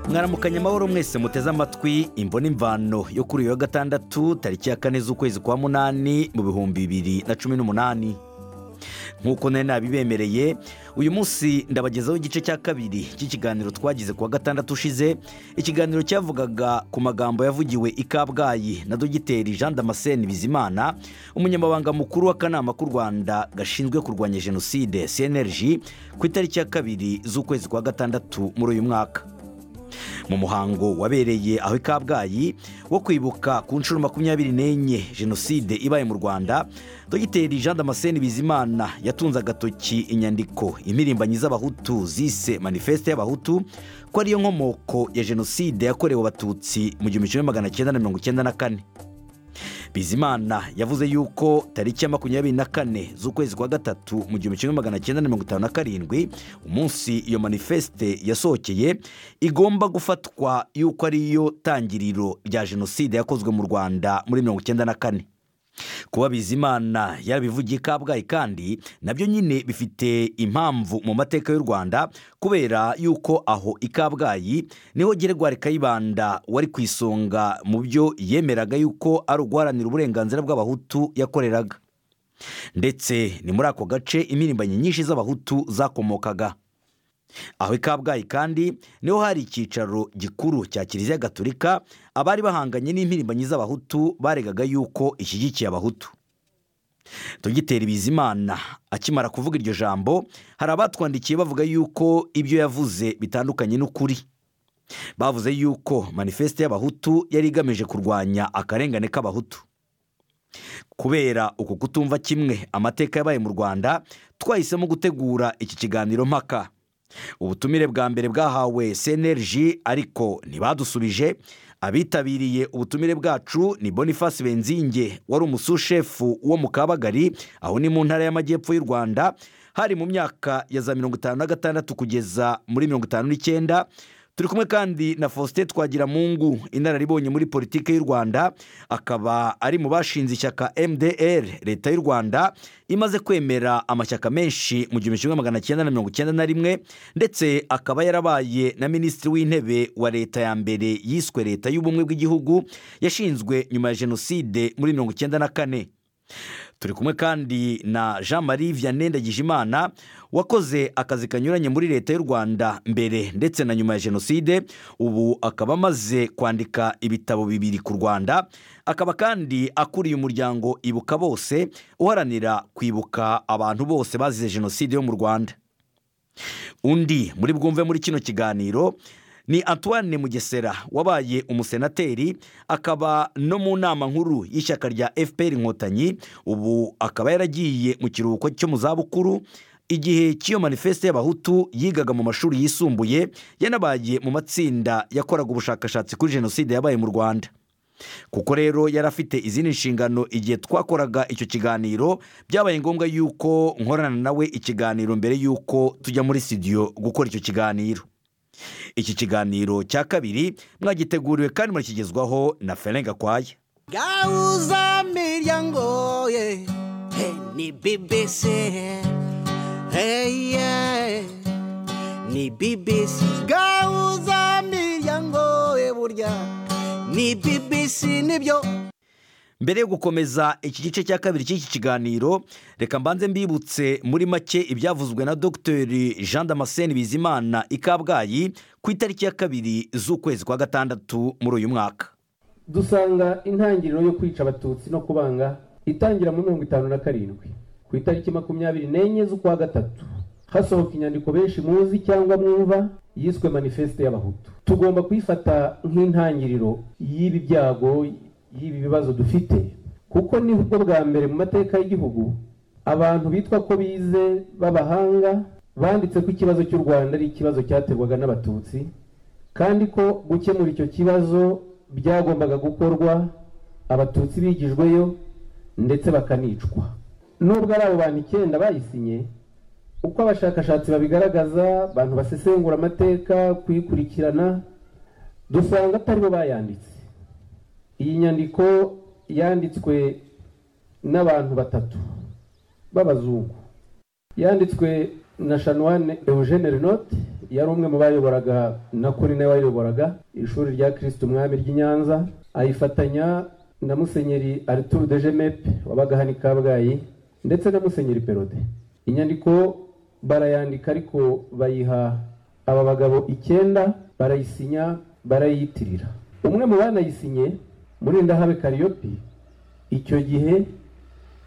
mwaramukanye amahoro mwese muteze amatwi imbona imvano yo kuri uyu wa gatandatu tariki ya kane z'ukwezi kwa munani mu bihumbi bibiri na cumi n'umunani nk'uko nari nabibemereye uyu munsi ndabagezaho igice cya kabiri cy'ikiganiro twagize ku wa gatandatu ushize ikiganiro cyavugaga ku magambo yavugiwe i kabgayi na dogiteri jean damascene bizimana umunyamabanga mukuru w'akanama k'u rwanda gashinzwe kurwanya jenoside cnlg ku itariki ya kabiri z'ukwezi kwa gatandatu muri uyu mwaka mu muhango wabereye aho i kabgayi wo kwibuka ku nshuro makumyabiri n'enye jenoside ibaye mu rwanda dogiteri jean damascene bizimana yatunze agatoki inyandiko impirimbanyi z'abahutu zise manifeste y'abahutu ko ariyo nkomoko ya jenoside yakorewe abatutsi mu gihumbi kimwe magana cyenda na mirongo icyenda na kane bizimana yavuze yuko tariki ya makumyabiri na kane z'ukwezi kwa gatatu mu gihumbi kimwe magana cyenda na mirongo itanu na karindwi umunsi iyo manifeste yasohokeye igomba gufatwa yuko ariyo tangiriro rya jenoside yakozwe mu rwanda muri mirongo icyenda na kane kuba bizimana yarabivugiye i kabgayi kandi nabyo nyine bifite impamvu mu mateka y'u rwanda kubera yuko aho i kabgayi niho geregwari kayibanda wari ku isonga mu byo yemeraga yuko ari uguharanira uburenganzira bw'abahutu yakoreraga ndetse ni muri ako gace impirimbanyi nyinshi z'abahutu zakomokaga aho i kabgayi kandi niho hari icyicaro gikuru cya kiliziya gatolika abari bahanganye n'impirimbanyi z'abahutu baregaga yuko ishyigikiye abahutu dogiteri bizimana akimara kuvuga iryo jambo hari abatwandikiye bavuga yuko ibyo yavuze bitandukanye n'ukuri bavuze yuko manifeste y'abahutu yari igamije kurwanya akarengane k'abahutu kubera uku kutumva kimwe amateka yabaye mu rwanda twahisemo gutegura iki kiganiro mpaka ubutumire bwa mbere bwahawe senerji ariko ntibadusubije abitabiriye ubutumire bwacu ni boniface benzinge wari umusushefu wo mu kabagari aho ni mu ntara y'amajyepfo y'u rwanda hari mu myaka ya za mirongo itanu na gatandatu kugeza muri mirongo itanu n'icyenda turi kumwe kandi na faustin twagiramungu inararibonye muri politiki y'u rwanda akaba ari mu bashinze ishyaka mdr leta y'u rwanda imaze kwemera amashyaka menshi mu gihumbi kimwe magana cyenda na mirongo icyenda na rimwe ndetse akaba yarabaye na minisitiri w'intebe wa leta ya mbere yiswe leta y'ubumwe bw'igihugu yashinzwe nyuma ya jenoside muri mirongo icyenda na kane turi kumwe kandi na jean marie vianney ndagijimana wakoze akazi kanyuranye muri leta y'u rwanda mbere ndetse na nyuma ya jenoside ubu akaba amaze kwandika ibitabo bibiri ku rwanda akaba kandi akuriye umuryango ibuka bose uharanira kwibuka abantu bose bazize jenoside yo mu rwanda undi muri bwumve muri kino kiganiro ni antoine mugesera wabaye umusenateri akaba no mu nama nkuru y'ishyaka rya fpr inkotanyi ubu akaba yaragiye mu kiruhuko cyo mu zabukuru igihe cy'iyo manifeste y'abahutu yigaga mu mashuri yisumbuye yanabaye mu matsinda yakoraga ubushakashatsi kuri jenoside yabaye mu rwanda kuko rero yari afite izindi nshingano igihe twakoraga icyo kiganiro byabaye ngombwa yuko nkorana nawe ikiganiro mbere y'uko tujya muri studio gukora icyo kiganiro iki kiganiro cya kabiri mwagiteguriwe kandi murashyigezwaho na ferenga kwaya gauza miryango ye hey, ni bbc hey, yeah. ni bbc gauza miryango ye burya ni bbc nibyo mbere yo gukomeza iki gice cya kabiri cy'iki kiganiro reka mbanze mbibutse muri make ibyavuzwe na dogiteri jean damascene bizimana i kabgayi ku itariki ya kabiri z'ukwezi kwa gatandatu muri uyu mwaka dusanga intangiriro yo kwica abatutsi no kubanga itangira muri mirongo itanu na karindwi ku itariki makumyabiri n'enye z'ukwa gatatu hasohoka inyandiko benshi muzi cyangwa mwumva yiswe manifeste y'abahutu tugomba kuyifata nk'intangiriro y'ibi byago y'ibi bibazo dufite kuko nibwo bwa mbere mu mateka y'igihugu abantu bitwa ko bize b'abahanga banditse ko ikibazo cy'u rwanda ari ikibazo cyaterwaga n'abatutsi kandi ko gukemura icyo kibazo byagombaga gukorwa abatutsi bigijweyo ndetse bakanicwa nubwo ari abo bantu icyenda bayisinye uko abashakashatsi babigaragaza abantu basesengura amateka kuyikurikirana dusanga atari bo bayanditse iyi nyandiko yanditswe n'abantu batatu b'abazungu yanditswe na shanwane eugene renot yari umwe mu bayoboraga na kuri nawe wayoboraga ishuri rya kirisiti umwami ry'i nyanza ayifatanya na musenyeri arturu de jemepe wabaga hano i kabgayi ndetse na musenyeri perode inyandiko barayandika ariko bayiha aba bagabo icyenda barayisinya barayiyitirira umwe mu banayisinye muri ndahabe kariyopi icyo gihe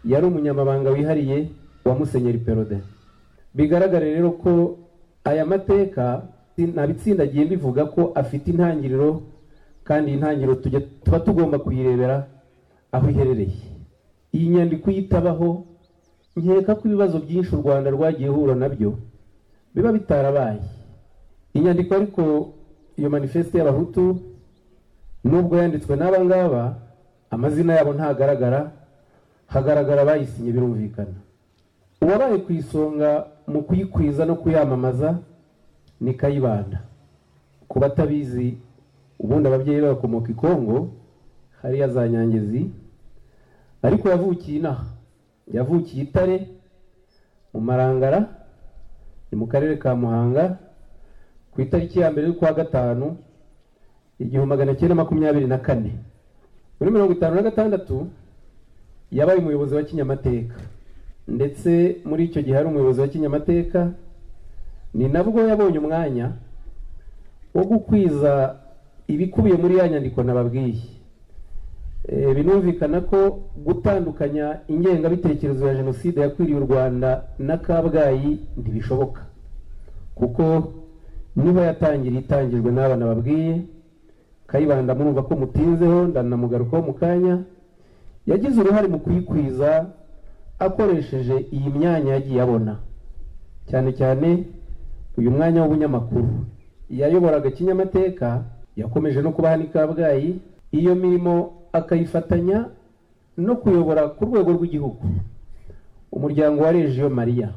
yari umunyamabanga wihariye wa musenyeri perode bigaragara rero ko aya mateka nta bitsindagiye bivuga ko afite intangiriro kandi iyi ntangiriro tujya tuba tugomba kuyirebera aho iherereye iyi nyandiko uyitabaho nkeka ko ibibazo byinshi u rwanda rwagiye hura nabyo biba bitarabaye inyandiko ariko iyo manifeste y'abahutu nubwo yanditswe n'abangaba amazina yabo ntagaragara hagaragara abayisinye birumvikana uwabaye ku isonga mu kuyikwiza no kuyamamaza ni kayibanda ku batabizi ubundi ababyeyi be bakomoka i kongo hariya za nyangezi ariko yavukiye inaha yavukiye itare mu marangara ni mu karere ka muhanga ku itariki ya mbere y'ukwa gatanu igihumbi magana cyenda makumyabiri na kane muri mirongo itanu na gatandatu yabaye umuyobozi wa kinyamateka ndetse muri icyo gihe ari umuyobozi wa kinyamateka ni nabwo yabonye umwanya wo gukwiza ibikubiye muri ya nyandiko nababwiye binumvikana ko gutandukanya ingengabitekerezo ya jenoside yakwiriye u rwanda na kabgayi ntibishoboka kuko niho yatangira itangijwe n'abana babwiye kayibanda murumva ko mutinzeho ndanamugarukaho mu kanya yagize uruhare mu kuyikwiza akoresheje iyi myanya yagiye abona cyane cyane uyu mwanya w'ubunyamakuru yayoboraga kinyamateka yakomeje no kuba hano i kabgayi iyo mirimo akayifatanya no kuyobora ku rwego rw'igihugu umuryango wa regiyo mariya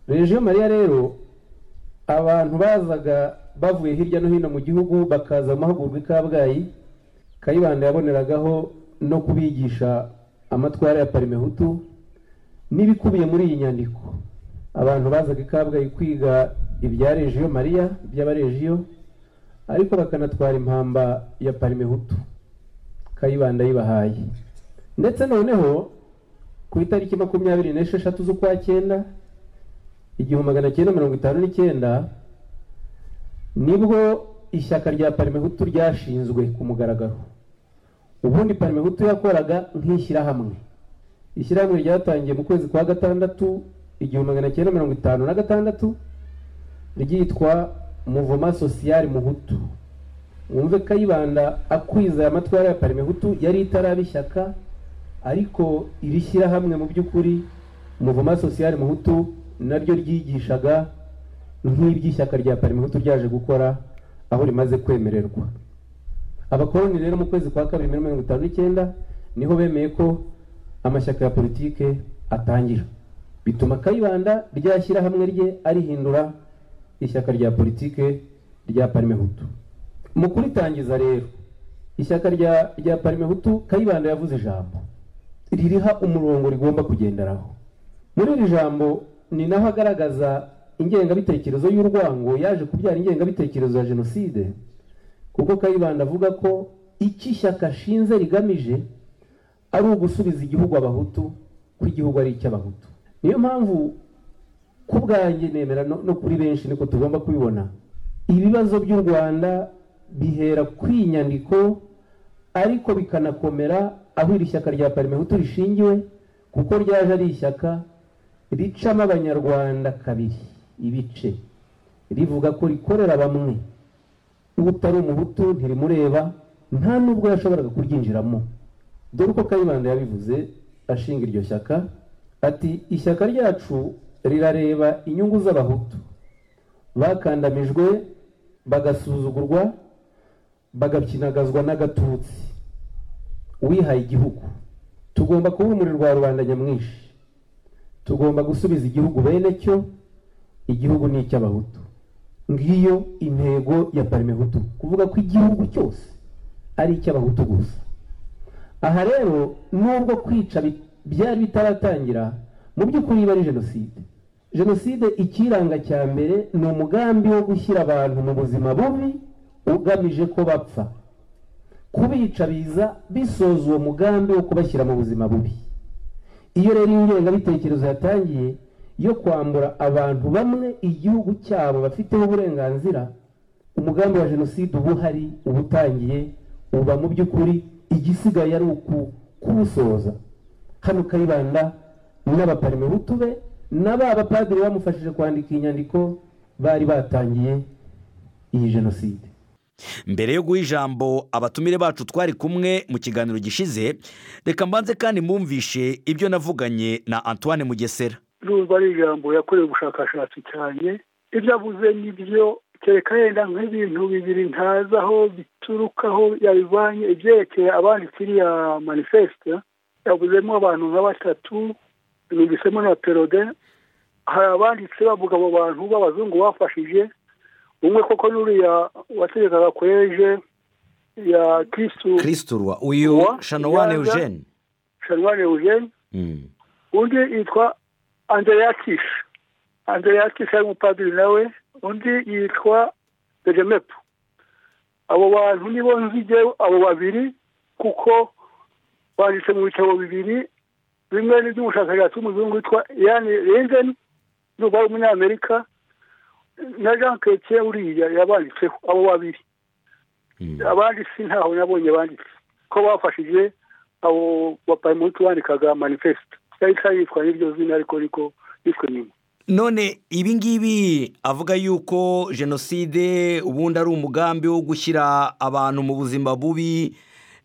regiyo mariya rero abantu bazaga bavuye hirya no hino mu gihugu bakaza mu mahugurwa i kabgayi kayibanda yaboneragaho no kubigisha amatwara ya parimehutu n'ibikubiye muri iyi nyandiko abantu bazaga i kabgayi kwiga ibya regiyo mariya by'abaregiyo ariko bakanatwara impamba ya parimehutu kayibanda yibahaye ndetse noneho ku itariki makumyabiri n'esheshatu z'ukwa cyenda igihumbi magana cyenda mirongo itanu n'icyenda nibwo ishyaka rya parimehutu ryashinzwe ku mugaragaro ubundi parimehutu yakoraga nk'ishyirahamwe ishyirahamwe ryatangiye mu kwezi kwa gatandatu igihumbi magana cyenda mirongo itanu na gatandatu ryitwa muvoma sosiyali muhutu wumve kayibanda akwiza aya matwara ya parimehutu yari itaraba ishyaka ariko iri shyirahamwe mu by'ukuri muvoma sosiyali muhutu naryo ryigishaga nk'iby'ishyaka rya parimehutu ryaje gukora aho rimaze kwemererwa abakoroni rero mu kwezi kwa kabiri muri mirongo itanu n'icyenda niho bemeye ko amashyaka ya politike atangira bituma kayibanda ryashyirahamwe rye arihindura ishyaka rya politike rya parimehutu mu kuritangiza rero ishyaka rya rya parimehutu kayibanda yavuze ijambo ririha umurongo rigomba kugenderaho muri iri jambo ni naho agaragaza ingengabitekerezo y'urwango yaje kubyara ingengabitekerezo ya jenoside kuko kayibanda avuga ko icyo ishyaka ashinze rigamije ari ugusubiza igihugu abahutu ko igihugu ari icy'abahutu niyo mpamvu ku bwanjye nemera no kuri benshi niko tugomba kubibona ibibazo by'u rwanda bihera ku inyandiko ariko bikanakomera aho iri shyaka rya parimehutu rishingiwe kuko ryaje ari ishyaka ricamo abanyarwanda kabiri ibice rivuga ko rikorera bamwe utari umuhutu ntirimureba nta nubwo yashoboraga kuryinjiramo dore uko kayibanda yabivuze ashinga iryo shyaka ati ishyaka ryacu rirareba inyungu z'abahutu bakandamijwe bagasuzugurwa bagakinagazwa n'agatutsi uwihaye igihugu tugomba kuba umuriro wa rubanda nyamwinshi tugomba gusubiza igihugu bene cyo igihugu ni icy'abahutu ngiyo intego ya parimehutu kuvuga ko igihugu cyose ari icy'abahutu gusa aha rero nubwo kwica byari bitaratangira mu by'ukuri iba ari jenoside jenoside ikiranga cya mbere ni umugambi wo gushyira abantu mu buzima bubi ugamije ko bapfa kubica biza bisoza uwo mugambi wo kubashyira mu buzima bubi iyo rero ingengabitekerezo yatangiye yo kwambura abantu bamwe igihugu cyabo bafiteho uburenganzira umugambi wa jenoside uba uhari uba utangiye uba mu by'ukuri igisigaye ari uku kuwusoza hano kayibanda n'abaparimehutu be na ba bapadiri bamufashije kwandika iyi nyandiko bari batangiye iyi jenoside mbere yo guha ijambo abatumire bacu twari kumwe mu kiganiro gishize reka mbanze kandi mwumvishe ibyo navuganye na antoine mugesera urumva ari ijambo yakorewe ubushakashatsi cyane ibyo avuze nibyo kereka yenda nk'ibintu bibiri ntazi aho biturukaho yabivanye ibyerekeye abandi kiriya manifesite yavuzemo abantu nka batatu numvisemo na perode hari abanditse bavuga abo bantu b'abazungu bafashije umwe koko n'uriya wategekaga kw'eje ya kirisitu kirisiturwa uyu Uwa, shanowane Iyanza. eugene shanwane eugene Mm. undi yitwa andreatis andreatis ari umupadiri nawe undi yitwa bejemepu abo bantu nibo nzige abo babiri kuko banditse mu bitabo bibiri bimwe ni iby'umushakashatsi w'umuzungu witwa yani rinzen n'ubu ari umunyamerika na jean chrétien uriya yabanditseho abo babiri Mm. abanditsi ntaho nabonye banditse ko bafashije abo bapayimuti bandikaga manifesite cyari cyitwa n'iryo zina ariko niko yitwa nyuma none ibi ngibi avuga yuko jenoside ubundi ari umugambi wo gushyira abantu mu buzima bubi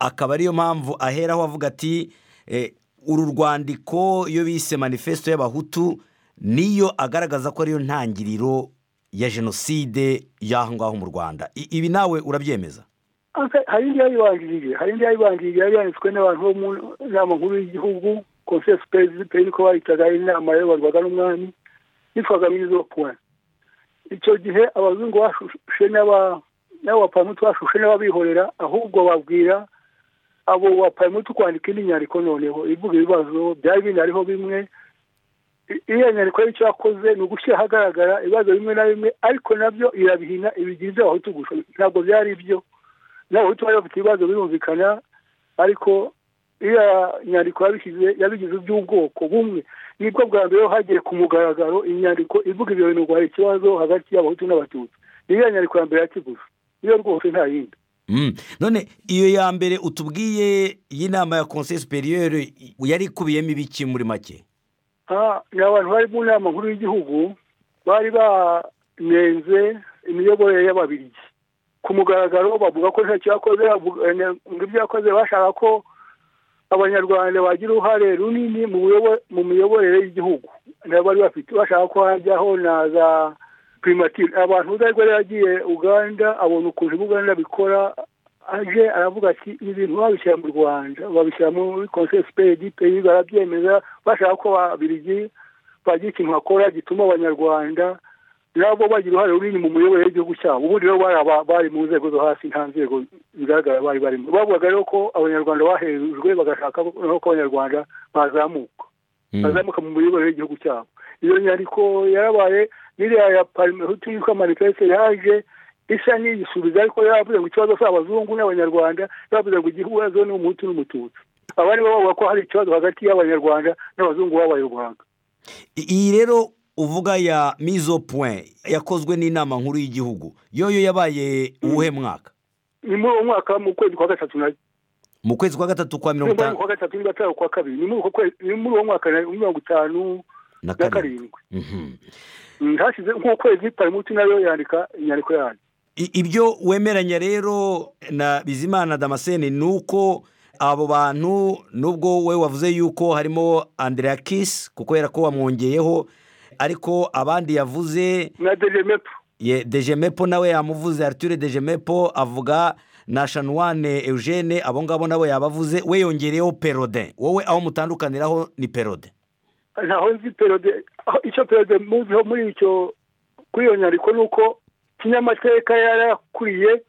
akaba ariyo mpamvu aheraho avuga ati eh, uru rwandiko iyo bise manifesto y'abahutu niyo agaragaza ko ariyo ntangiriro ya jenoside y'aho ngaho mu rwanda I- ibi nawe urabyemeza Aka- hari indi yayibanjirije hari indi yayibanjirije yari yanditswe n'abantu bo mu nama nkuru y'igihugu konsesi perezida niko bayitaga inama yayoborwaga n'umwami yitwaga mwiza puwani icyo gihe abazungu bashushe n'aba- n'abo bapayimuti bashushe n'ababihorera ahubwo babwira abo bapayimuti kwandika indi nyandiko noneho ivuga ibibazo byari binariho bimwe I- iyo nyandiko y'icyo yakoze ni ugushyira ahagaragara ibibazo bimwe na bimwe ariko nabyo irabihina ibigira ibyo abahutu gusa ntabwo byari ibyo n'abahutu bari bafite ibibazo birumvikana ariko iriya nyandiko yabishyize yabigize iby'ubwoko bumwe nibwo bwa mbere hagiye ku mugaragaro inyandiko ivuga ibyo bintu ngo hari ikibazo hagati y'abahutu n'abatutsi iriya nyandiko ya mbere ya kiguzi iyo rwose nta yindi Mm. none iyo ya mbere utubwiye y'inama ya conseil superieur yari ikubiyemo ibiki muri make Ah, ni abantu bari mu nama nkuru y'igihugu bari banenze imiyoborere y'ababirigi ku mugaragaro bavuga ko ntacyo yakoze bavuga- eh, ngo ibyo yakoze bashaka ko abanyarwanda bagira uruhare runini mu buyobo- mu miyoborere y'igihugu nabo bari bafite bashaka ko hajyaho na za primatire abantu uzarwa rero yagiye uganda abona ukuntu uganda bikora aje aravuga ati ibi bintu babishyira mu rwanda babishyira muri conseil superieur du pays barabyemeza bashaka ko ababirigi bagira ikintu bakora gituma abanyarwanda nabo bagira uruhare runini mu miyoborere y'igihugu cyabo ubundi rero bari aba- bari mu nzego zo hasi nta nzego bigaragara bari barimo bavugaga rero ko abanyarwanda bahejwe bagashaka noneho ko abanyarwanda bazamuka Mm. azamuka mu miyoborere y'igihugu cyabo iyo nyandiko yarabaye n'iriya ya parimehutu yitwa manifeste yaje isa n'iyisubiza ariko yaravuze ngo ikibazo si abazungu n'abanyarwanda yaravuze ngo igihuzo ni umuhutu n'umututsi abandi bo bavuga ko hari ikibazo hagati y'abanyarwanda n'abazungu b'abayoboraga I- iyi rero uvuga ya mizo point yakozwe n'inama nkuru y'igihugu yoyo yabaye uwuhe mwaka ni muri uwo mwaka mu kwezi kwa gatatu na mu kwezi kwa gatatu kwa mirongo mu kwezi itanu kwa gatatu niba atari ukwa kabiri ni muri uko kwezi- ni muri uwo mwaka na mirongo itanu na na karindwi karindwi Mhm. Mm, hashize nk'ukwezi parimuti nayo yandika inyandiko yayo I- ibyo wemeranya rero na bizimana damascene ni uko abo bantu nubwo we wavuze yuko harimo andrea kiss kuko yera ko wamwongeyeho ariko abandi yavuze na dejemepu ye dejemepo nawe yamuvuze arture dejemepo avuga na shanwane eugene abo ngabo nabo yabavuze we yongereyeho perode wowe aho mutandukaniraho ni perode ntaho nzi perode aho- icyo perode muziho muri icyo kuri iyo nyandiko ni uko kinyamateka yarakuriye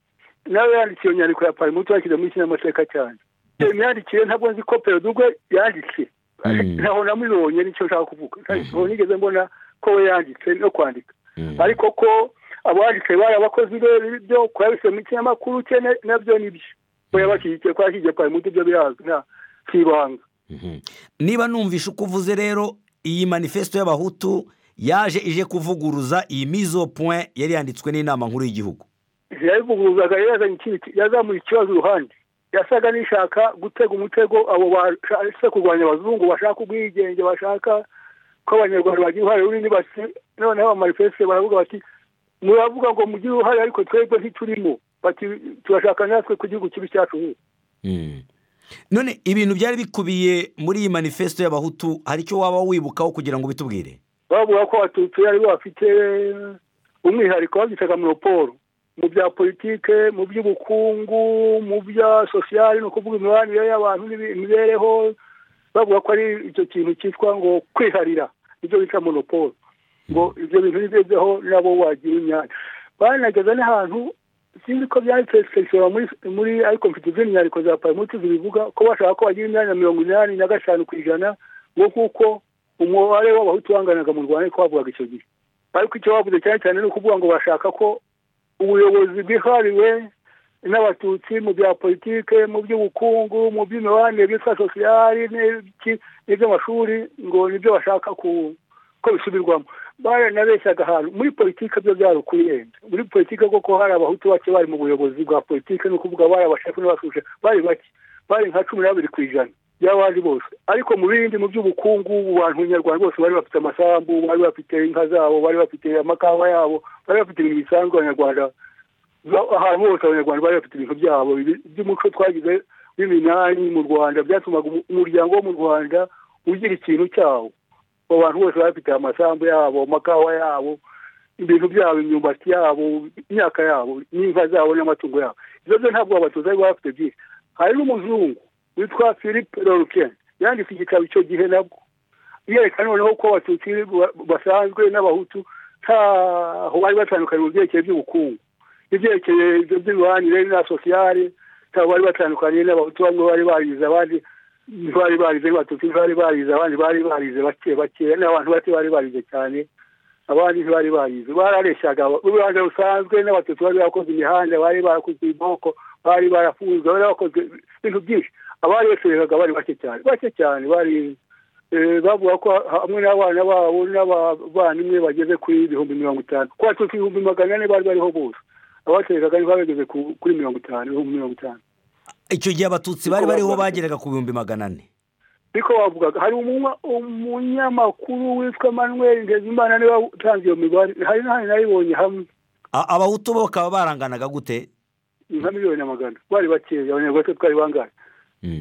nawe yanditse iyo nyandiko ya parimuti yashyize muri kinyamateka cyane iyo myandikire ntabwo nzi ko perode ubwo yanditse ntaho namubonye nicyo nshaka kuvuga ntaho nigeze mbona ko we yanditse no kwandika ariko ko abanditse bari abakozi be byo kuba bise mu kinyamakuru cye na- nabyo nibyo we yabashyigikiye ko yashyigikiye kwa mutu ibyo birazwi nta kibanga Mhm. niba numvishe uko uvuze rero iyi manifesto y'abahutu yaje ije kuvuguruza iyi mizo point yari yanditswe n'inama nkuru y'gihugu yabivuguruzaga rero yazanye ikindi ki- yazamuye ikibazo iruhande yasaga n'ishaka gutega umutego abo bashaka kurwanya abazungu bashaka ubwigenge bashaka ko abanyarwanda bagira uruhare runini basi noneho amanifeste baravuga bati muravuga ngo mugire uruhare ariko twebwe ntiturimo bati turashaka natwe ku gihugu kibi cyacu ubu none ibintu byari bikubiye muri iyi manifesto y'abahutu hari icyo waba wibukaho kugira ngo ubitubwire bavuga ko abatutsi ari bo bafite umwihariko babyitaga monoporo mu bya politike mu by'ubukungu mu bya sosiyali ni ukuvuga imibanire y'abantu n'ibi- imibereho bavuga ko ari icyo kintu cyitwa ngo kwiharira ibyo bita monoporo ngo ibyo bintu nibyo byaho nabo wagira imyanya banageze n'ahantu sinzi ko byanditse sekisiyo muri muri ariko mfite izindi nyandiko za paramuti zibivuga ko bashaka ko bagira imyanya mirongo inani na gatanu ku ijana ngo kuko umubare w'abahutu wanganaga mu rwanda ariko bavugaga icyo gihe ariko icyo bavuze cyane cyane ni ukuvuga ngo bashaka ko ubuyobozi bwihariwe n'abatutsi mu bya politike mu by'ubukungu mu by'imibanire bitwa sosiyali n'iki- n'iby'amashuri ngo nibyo bashaka ku ko bisubirwamo baranabeshyaga ahantu muri politike byo byari ukuyenda muri politike koko hari abahutu bake bari mu buyobozi bwa politike ni ukuvuga bari abashefu n'abasuje bari bake bari nka cumi na babiri ku ijana by'abandi bose ariko mu bindi mu by'ubukungu abantu nyarwanda bose bari bafite amasambu bari bafite inka zabo bari bafite amakawa yabo bari bafite ibintu bisanzwe abanyarwanda ba- ahantu hose abanyarwanda bari bafite ibintu byabo ibi- by'umuco twagize w'iminani mu rwanda byatumaga umu- umuryango wo mu rwanda ugira ikintu cyawo abo bantu bose bari bafite amasambu yabo amakawa yabo ibintu byabo imyumbati yabo imyaka yabo n'inka zabo n'amatungo yabo ibyo byo ntabwo abatutsi bari bafite byinshi hari n'umuzungu witwa philippe lorukeni yanditse igitabo icyo gihe nabwo yerekana noneho ko abatutsi ba- basanzwe n'abahutu ntaho bari batandukanye mu byerekeye by'ubukungu n'ibyerekeye ibyo by'imibanire na sosiyale ntabwo bari batandukanye n'abahutu bamwe bari barize abandi ntibari barize n'abatutsi ntibari barize abandi bari barize bake bake n'abantu bake bari barize cyane abandi ntibari barize barareshyaga urubanza rusanzwe n'abatutsi bari barakoze imihanda bari barakoze iboko bari barafunze bari barakoze ibintu byinshi abari bacuruzaga bari bake cyane bake cyane bari eh, bavuga ko hamwe n'abana babo n'abavandimwe bageze kuri ibihumbi mirongo itanu ku batutsi ibihumbi magana ane bari bariho bose abacuruzaga nibo bageze ku- kuri mirongo itanu ibihumbi mirongo itanu icyo gihe abatutsi bari bariho bageraga ku bihumbi magana ane niko bavugaga hari umunywa- umunyamakuru witwa manuel ntezimana niwe watanze iyo mibare hari n'ahandi nayibonye hamwe A- abahutu bo bakaba baranganaga gute nka miliyoni amagana bari bakeya abanyarwanda twari bangahe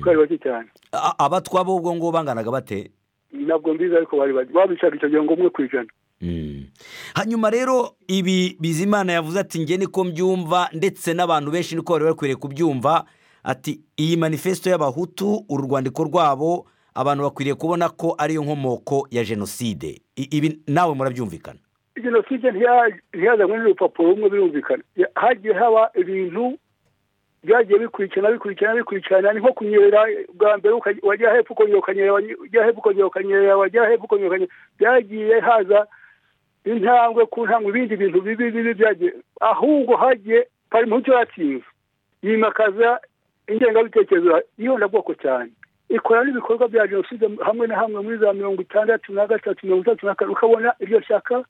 twari bake cyane A- abatwa bo ubwo ngubwo banganaga bate ntabwo mbizi ariko bari bake babicaga icyo gihe ngo umwe ku ijana hanyuma rero ibi bizimana yavuze ati nge niko mbyumva ndetse n'abantu benshi niko bari bakwiriye kubyumva ati iyi manifesto y'abahutu uru rwandiko rwabo abantu bakwiriye kubona ko ariyo nkomoko ya jenoside I- ibi nawe murabyumvikana jenoside ntiya- ntiyazanywe n'urupapuro rumwe birumvikana Ya- hagiye haba ibintu byagiye bikurikirana bikurikirana bikurikirana ni nko kunyerera bwa mbere ukaj- wajya hepfo ukongera ukanyerera wajya hepfo ukongera ukanyerera wajya hepfo ukongera ukanyerera byagiye haza intambwe ku ntambwe ibindi bintu bibi bibi byagiye ahubwo hagiye parimuti yatsinze yimakaza ingengabitekerezo y'ihondabwoko cyane ikora n'ibikorwa bya jenoside hamwe na hamwe muri za mirongo itandatu na gatatu mirongo itatu na kane ukabona iryo shyaka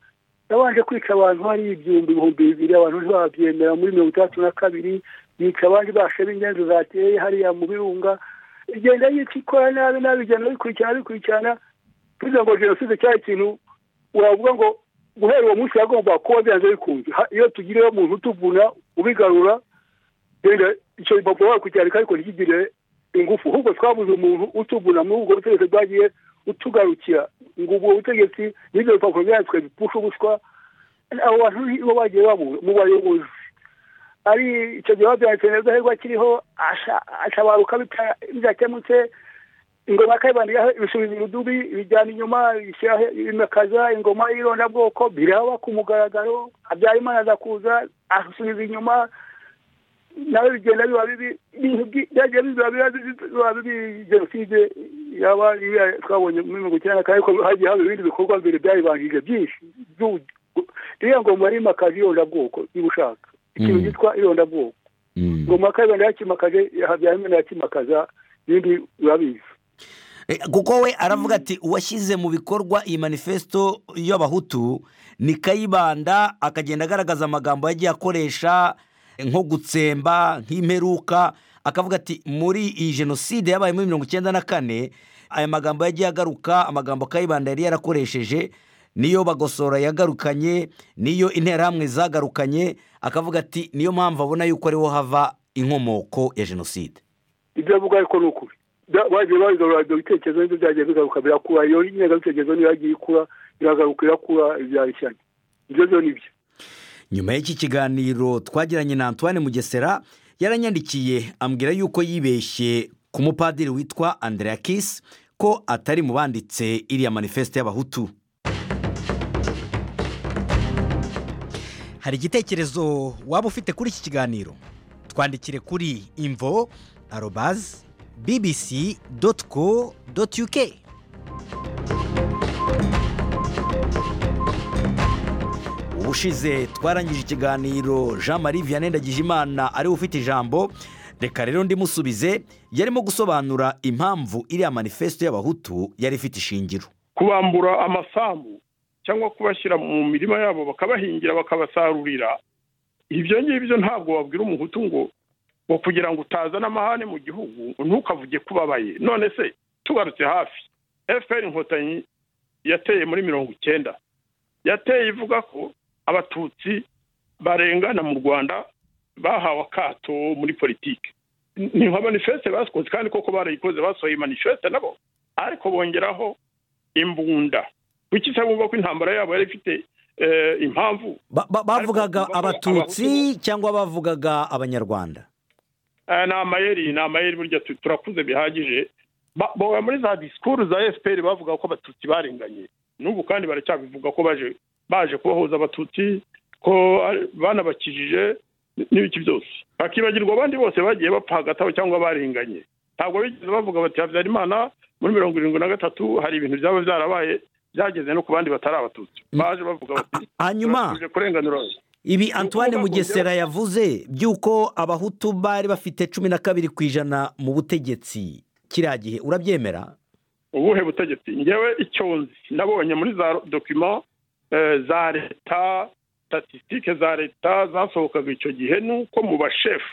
yabanje kwica abantu hari ibyumbi ibihumbi bibiri abantu ntibabyemera muri mirongo itandatu na kabiri yica abandi bashe b'ingenzi zateye hariya mu birunga igenda yica ikora nabi nabi igenda bikurikirana bikurikirana kugira ngo jenoside cyari ikintu uravuga ngo guhera uwo munsi yagomba kuba byanze bikunze Ha- iyo tugiriyeho umuntu utuvuna ubigarura genda icyo rupapuro wakucyandika ariko ntikigire ingufu ahubwo twabuze umuntu utuvuna muri ubwo butegetsi bwagiye utugarukira ngo ubwo butegetsi n'ibyo rupapuro byanditswe bipfusha ubuswa abo bantu nibo bagiye babura mu bayobozi ari icyo gihe babyanditse neza ahubwo akiriho asha- atabaruka bita- bidakemutse ingoma yakayibandiraho ibisubizo ibidubi ibijyana inyuma ibishyira- imakaza ingoma y'irondabwoko biraba ku mugaragaro habyarimana aza kuza asubiza inyuma nawe bigenda biba bibi ibintu byagiye biba biba biba bibi jenoside yaba iriya twabonye muri mirongo icyenda na kane ariko hagiye haba ibindi bikorwa mbere byayibanjije byinshi iriya ngoma yimakaje irondabwoko niba ushaka ikintu cyitwa irondabwoko ngoma kabibanda yakimakaje habyarimana yakimakaza ibindi urabizi kuko we aravuga ati uwashyize mu bikorwa iyi manifesto y'abahutu ni kayibanda akagenda agaragaza amagambo yagiye akoresha nko gutsemba nk'imperuka akavuga ati muri iyi jenoside yabaye muri mirongo icyenda na kane aya magambo yagiye agaruka amagambo kayibanda yari yarakoresheje niyo bagosora yagarukanye niyo interahamwe zagarukanye akavuga ati niyo mpamvu abona yuko ariho hava inkomoko ya jenoside ibyo avuga ariko ni ukuri bagiye barigorora ibyo bitekerezo nibyo byagiye bigaruka birakura iyo ingengabitekerezo niyo yagiye ikura iragaruka irakura ibyarishanya ibyo byo ni byo nyuma y'iki kiganiro twagiranye na antoine mugesera yaranyandikiye ambwira yuko yibeshye ku mupadiri witwa andrea kisi ko atari mu banditse iriya manifesite y'abahutu hari igitekerezo waba ufite kuri iki kiganiro twandikire kuri imvo arobazi bbc doti co doti uk ubushize twarangije ikiganiro jean marie vianney ndagijimana ariwe ufite ijambo reka rero ndimusubize yarimo gusobanura impamvu iriya manifesto y'abahutu yari ifite ishingiro kubambura amasambu cyangwa kubashyira mu mirima yabo bakabahingira bakabasarurira ibyo ngibyo ntabwo wabwira umuhutu ngo ngo kugira ngo utazana amahane mu gihugu ntukavuge ko ubabaye none se tugarutse hafi fpr inkotanyi yateye muri mirongo icyenda yateye ivuga ko abatutsi barengana mu rwanda bahawe akato muri politiki ni nka manifeste basohotse kandi koko barayikoze basohoye manifeste nabo ariko bongeraho imbunda kuki se bumva ko intambara yabo yari ifite impamvu bavugaga abatutsi cyangwa bavugaga abanyarwanda ni amayeri ni amayeri burya turakuze bihagije boga muri za disikuru za efuperi bavuga ko abatutsi barenganye n'ubu kandi baracyabivuga ko baje baje kubahuza abatutsi ko banabakijije n'ibiki byose bakibagirwa abandi bose bagiye bapfa hagati cyangwa barenganye ntabwo bigeze bavuga bati habyarimana muri mirongo irindwi na gatatu hari ibintu byaba byarabaye byageze no ku bandi batari abatutsi baje bavuga bati hanyuma kurenganura ibi antoine mugesera yavuze by'uko abahutu bari bafite cumi na kabiri ku ijana mu butegetsi kiriya gihe urabyemera ubuhe butegetsi ngewe icyonzi nabonye muri za dokima za leta statisitike za leta zasohokaga icyo gihe ni uko mu bashefu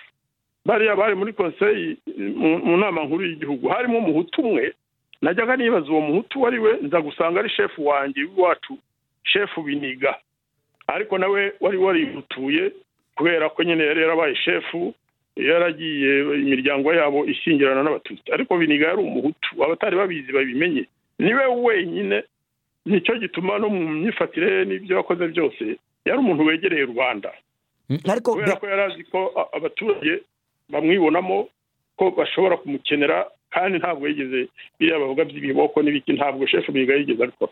bariya bari muri konseyi mu nama nkuru y'igihugu harimo umuhutu umwe najyaga nibaza uwo muhutu uwo ari we nza gusanga ari shefu wanjye w'iwacu shefu biniga ariko nawe wari warimutuye kubera ko nyine yari yarabaye shefu yaragiye imiryango yabo ishyingirana n'abatutsi ariko biniga yari umuhutu abatari babizi babimenye niwe wenyine nicyo gituma no mu myifatire ye n'ibyo yakoze byose yari umuntu wegereye rubanda kubera ko yari azi ko abaturage bamwibonamo ko bashobora kumukenera kandi ntabwo yigeze biriya bavuga by'ibiboko n'ibiki ntabwo shefu biniga yigeze abikora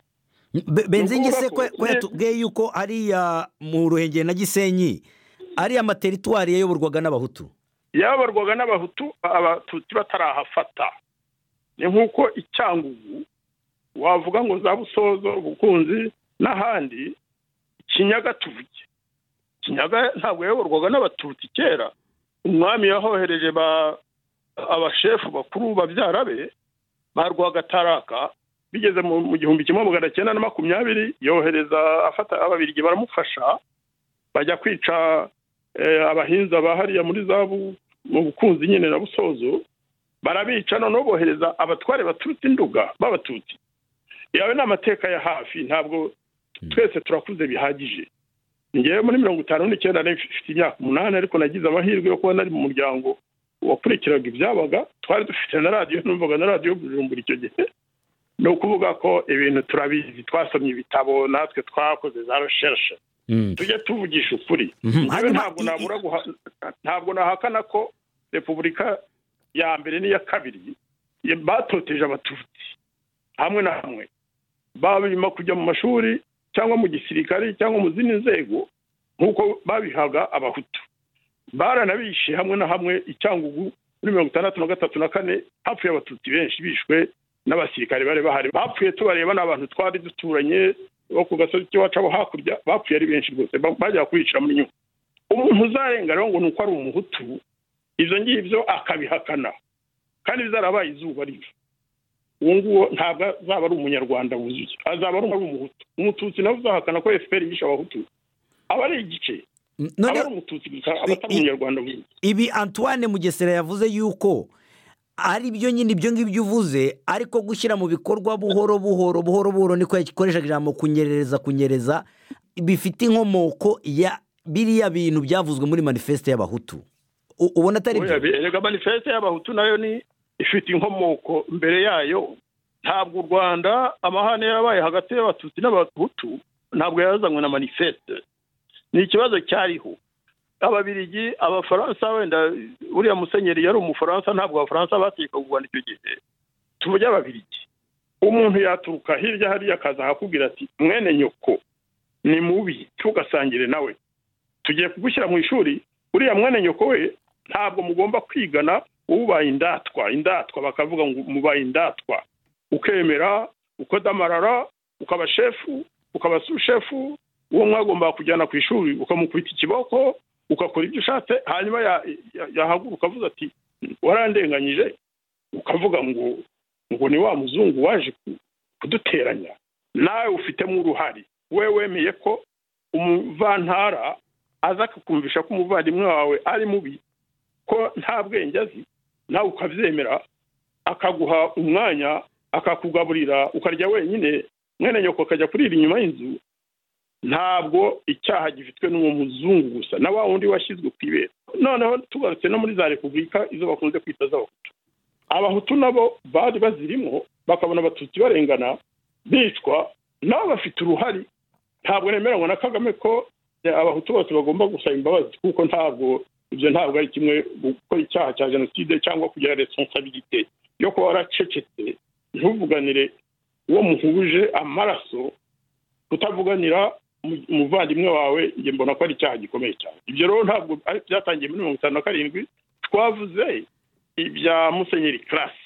benzingi se ko yatubwiye yuko hariya mu ruhengeri na gisenyi ariya amateritwari yayoborwaga n'abahutu yayoborwaga n'abahutu abatutsi batarahafata ni nk'uko icyangugu wavuga ngo za busozo ubukunzi n'ahandi kinyaga tuvuge kinyaga ntabwo yayoborwaga n'abatutsi kera umwami yahohereje abashefu bakuru babyara be ba rwagataraka bigeze mu gihumbi kimwe magana cyenda na makumyabiri yohereza afata ababirigi baramufasha bajya kwica abahinza ba hariya muri zabu mu bukunzi nyine na busozo barabica noneho bohereza abatware baturutse induga b'abatutsi yawe ni amateka ya hafi ntabwo twese turakuze bihagije ngewe muri mirongo itanu n'icyenda mfite imyaka umunani ariko nagize amahirwe yo kuba nari mu muryango wakurikiraga ibyabaga twari dufite na radiyo numvaga na radiyo bujumbura icyo gihe ni ukuvuga ko ibintu turabizi twasomye ibitabo natwe twakoze za reshereshe tujye tuvugisha ukuri ntabwo nahakana ko repubulika ya mbere n'iya kabiri batoteje abatutsi hamwe na hamwe babima kujya mu mashuri cyangwa mu gisirikare cyangwa mu zindi nzego nk'uko babihaga abahutu baranabishe hamwe na hamwe icyangugu muri mirongo itandatu na gatatu na kane hapfuye abatutsi benshi bishwe n'abasirikare bari bahari bapfuye tubareba ni abantu twari duturanye bo ku gasozi k'iwacu abo hakurya bapfuye ari benshi rwose ba- bajya kwicira muri nyuma umuntu uzarenga rero ngo ni uko ari umuhutu ibyo ngibyo akabihakana kandi bizarabaye izuba rito uwo nguwo ntabwo azaba ari umunyarwanda wuzuye azaba ari umuhutu umututsi nawe uzahakana ko efuperi yishe abahutu aba ari igice aba none ari umututsi gusa aba atari umunyarwanda wuzuye ibi antoine mugesera yavuze yuko ari byo nyine ibyo ngibyo uvuze ariko gushyira mu bikorwa buhoro buhoro buhoro buhoro niko yakoreshaga ijambo kunyerereza kunyereza bifite inkomoko ya biriya bintu byavuzwe muri manifesite y'abahutu U- ubona atari byo Oya, erega manifeste y'abahutu nayo ni ifite inkomoko mbere yayo ntabwo u rwanda amahane yarabaye hagati y'abatutsi n'abahutu ntabwo yazanywe na manifeste ni ikibazo cyariho ababirigi abafaransa wenda uriya musenyeri yari umufaransa ntabwo abafaransa batekaga u rwanda icyo gihe tuvuge ababirigi umuntu yaturuka hirya hariya akaza akakubwira ati mwene nyoko ni mubi tugasangire nawe tugiye kugushyira mu ishuri uriya mwene nyoko we ntabwo mugomba kwigana ubaye indatwa indatwa bakavuga ngo mubaye indatwa ukemera ukodamarara ukaba shefu ukaba sushefu uwo mwagombaga kujyana ku ishuri ukamukubita ikiboko ugakora ibyo ushatse hanyuma ya- ya- yahaguruka avuze ati warandenganyije ukavuga ngo ngo ni wa muzungu waje ku- kuduteranya nawe ufitemo uruhare we wemeye ko umuvantara aza akakumvisha ko umuvandimwe wawe ari mubi ko nta bwenge azi nawe ukabyemera akaguha umwanya akakugaburira ukarya wenyine mwene nyoko akajya kurira inyuma y'inzu ntabwo icyaha gifitwe n'uwo muzungu gusa na wa wundi washyizwe ku ibera noneho tugarutse no muri za repubulika izo bakunze kwita z'abahutu abahutu nabo bari bazirimo bakabona abatutsi barengana bicwa nabo bafite uruhare ntabwo nemeranywa na kagame ko eh, abahutu bose bagomba gusaba imbabazi kuko ntabwo ibyo ntabwo ari kimwe gukora icyaha cya jenoside cyangwa kugira responsabilite yo kuba waracecetse ntuvuganire uwo muhuje amaraso kutavuganira mu- umuvandimwe wawe njye mbona ko ari icyaha gikomeye cyane ibyo rero ntabwo ari byatangiye muri mirongo itanu na karindwi twavuze ibya musenyeri karasi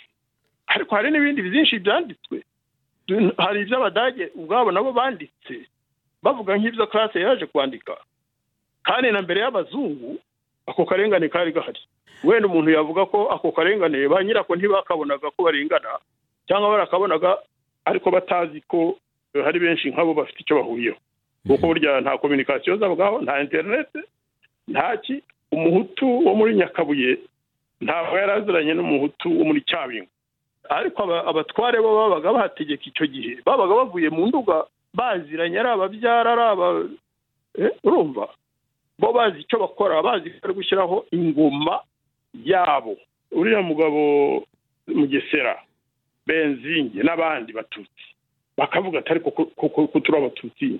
ariko hari n'ibindi byinshi byanditswe Du- hari iby'abadage ubwabo nabo banditse bavuga nk'ibyo karasi yaje kwandika kandi na mbere y'abazungu ako karengane kari gahari wenda umuntu yavuga ko ako karengane ba nyirako ntibakabonaga ko barengana cyangwa barakabonaga ariko batazi ko hari benshi nk'abo bafite icyo bahuriyeho kuko burya nta kominikasiyo zabwaho nta interinete nta ki umuhutu wo muri nyakabuye ntabwo yari aziranye n'umuhutu wo muri cyabingo ariko aba- abatware bo babaga bahategeka icyo gihe babaga bavuye mu nduga baziranye ari ababyara ari aba Eh, urumva bo bazi icyo bakora bazi ko bari gushyiraho ingoma yabo uriya mugabo mugesera benzinge n'abandi batutsi bakavuga ati ariko ko- ko- ko- ko turi abatutsi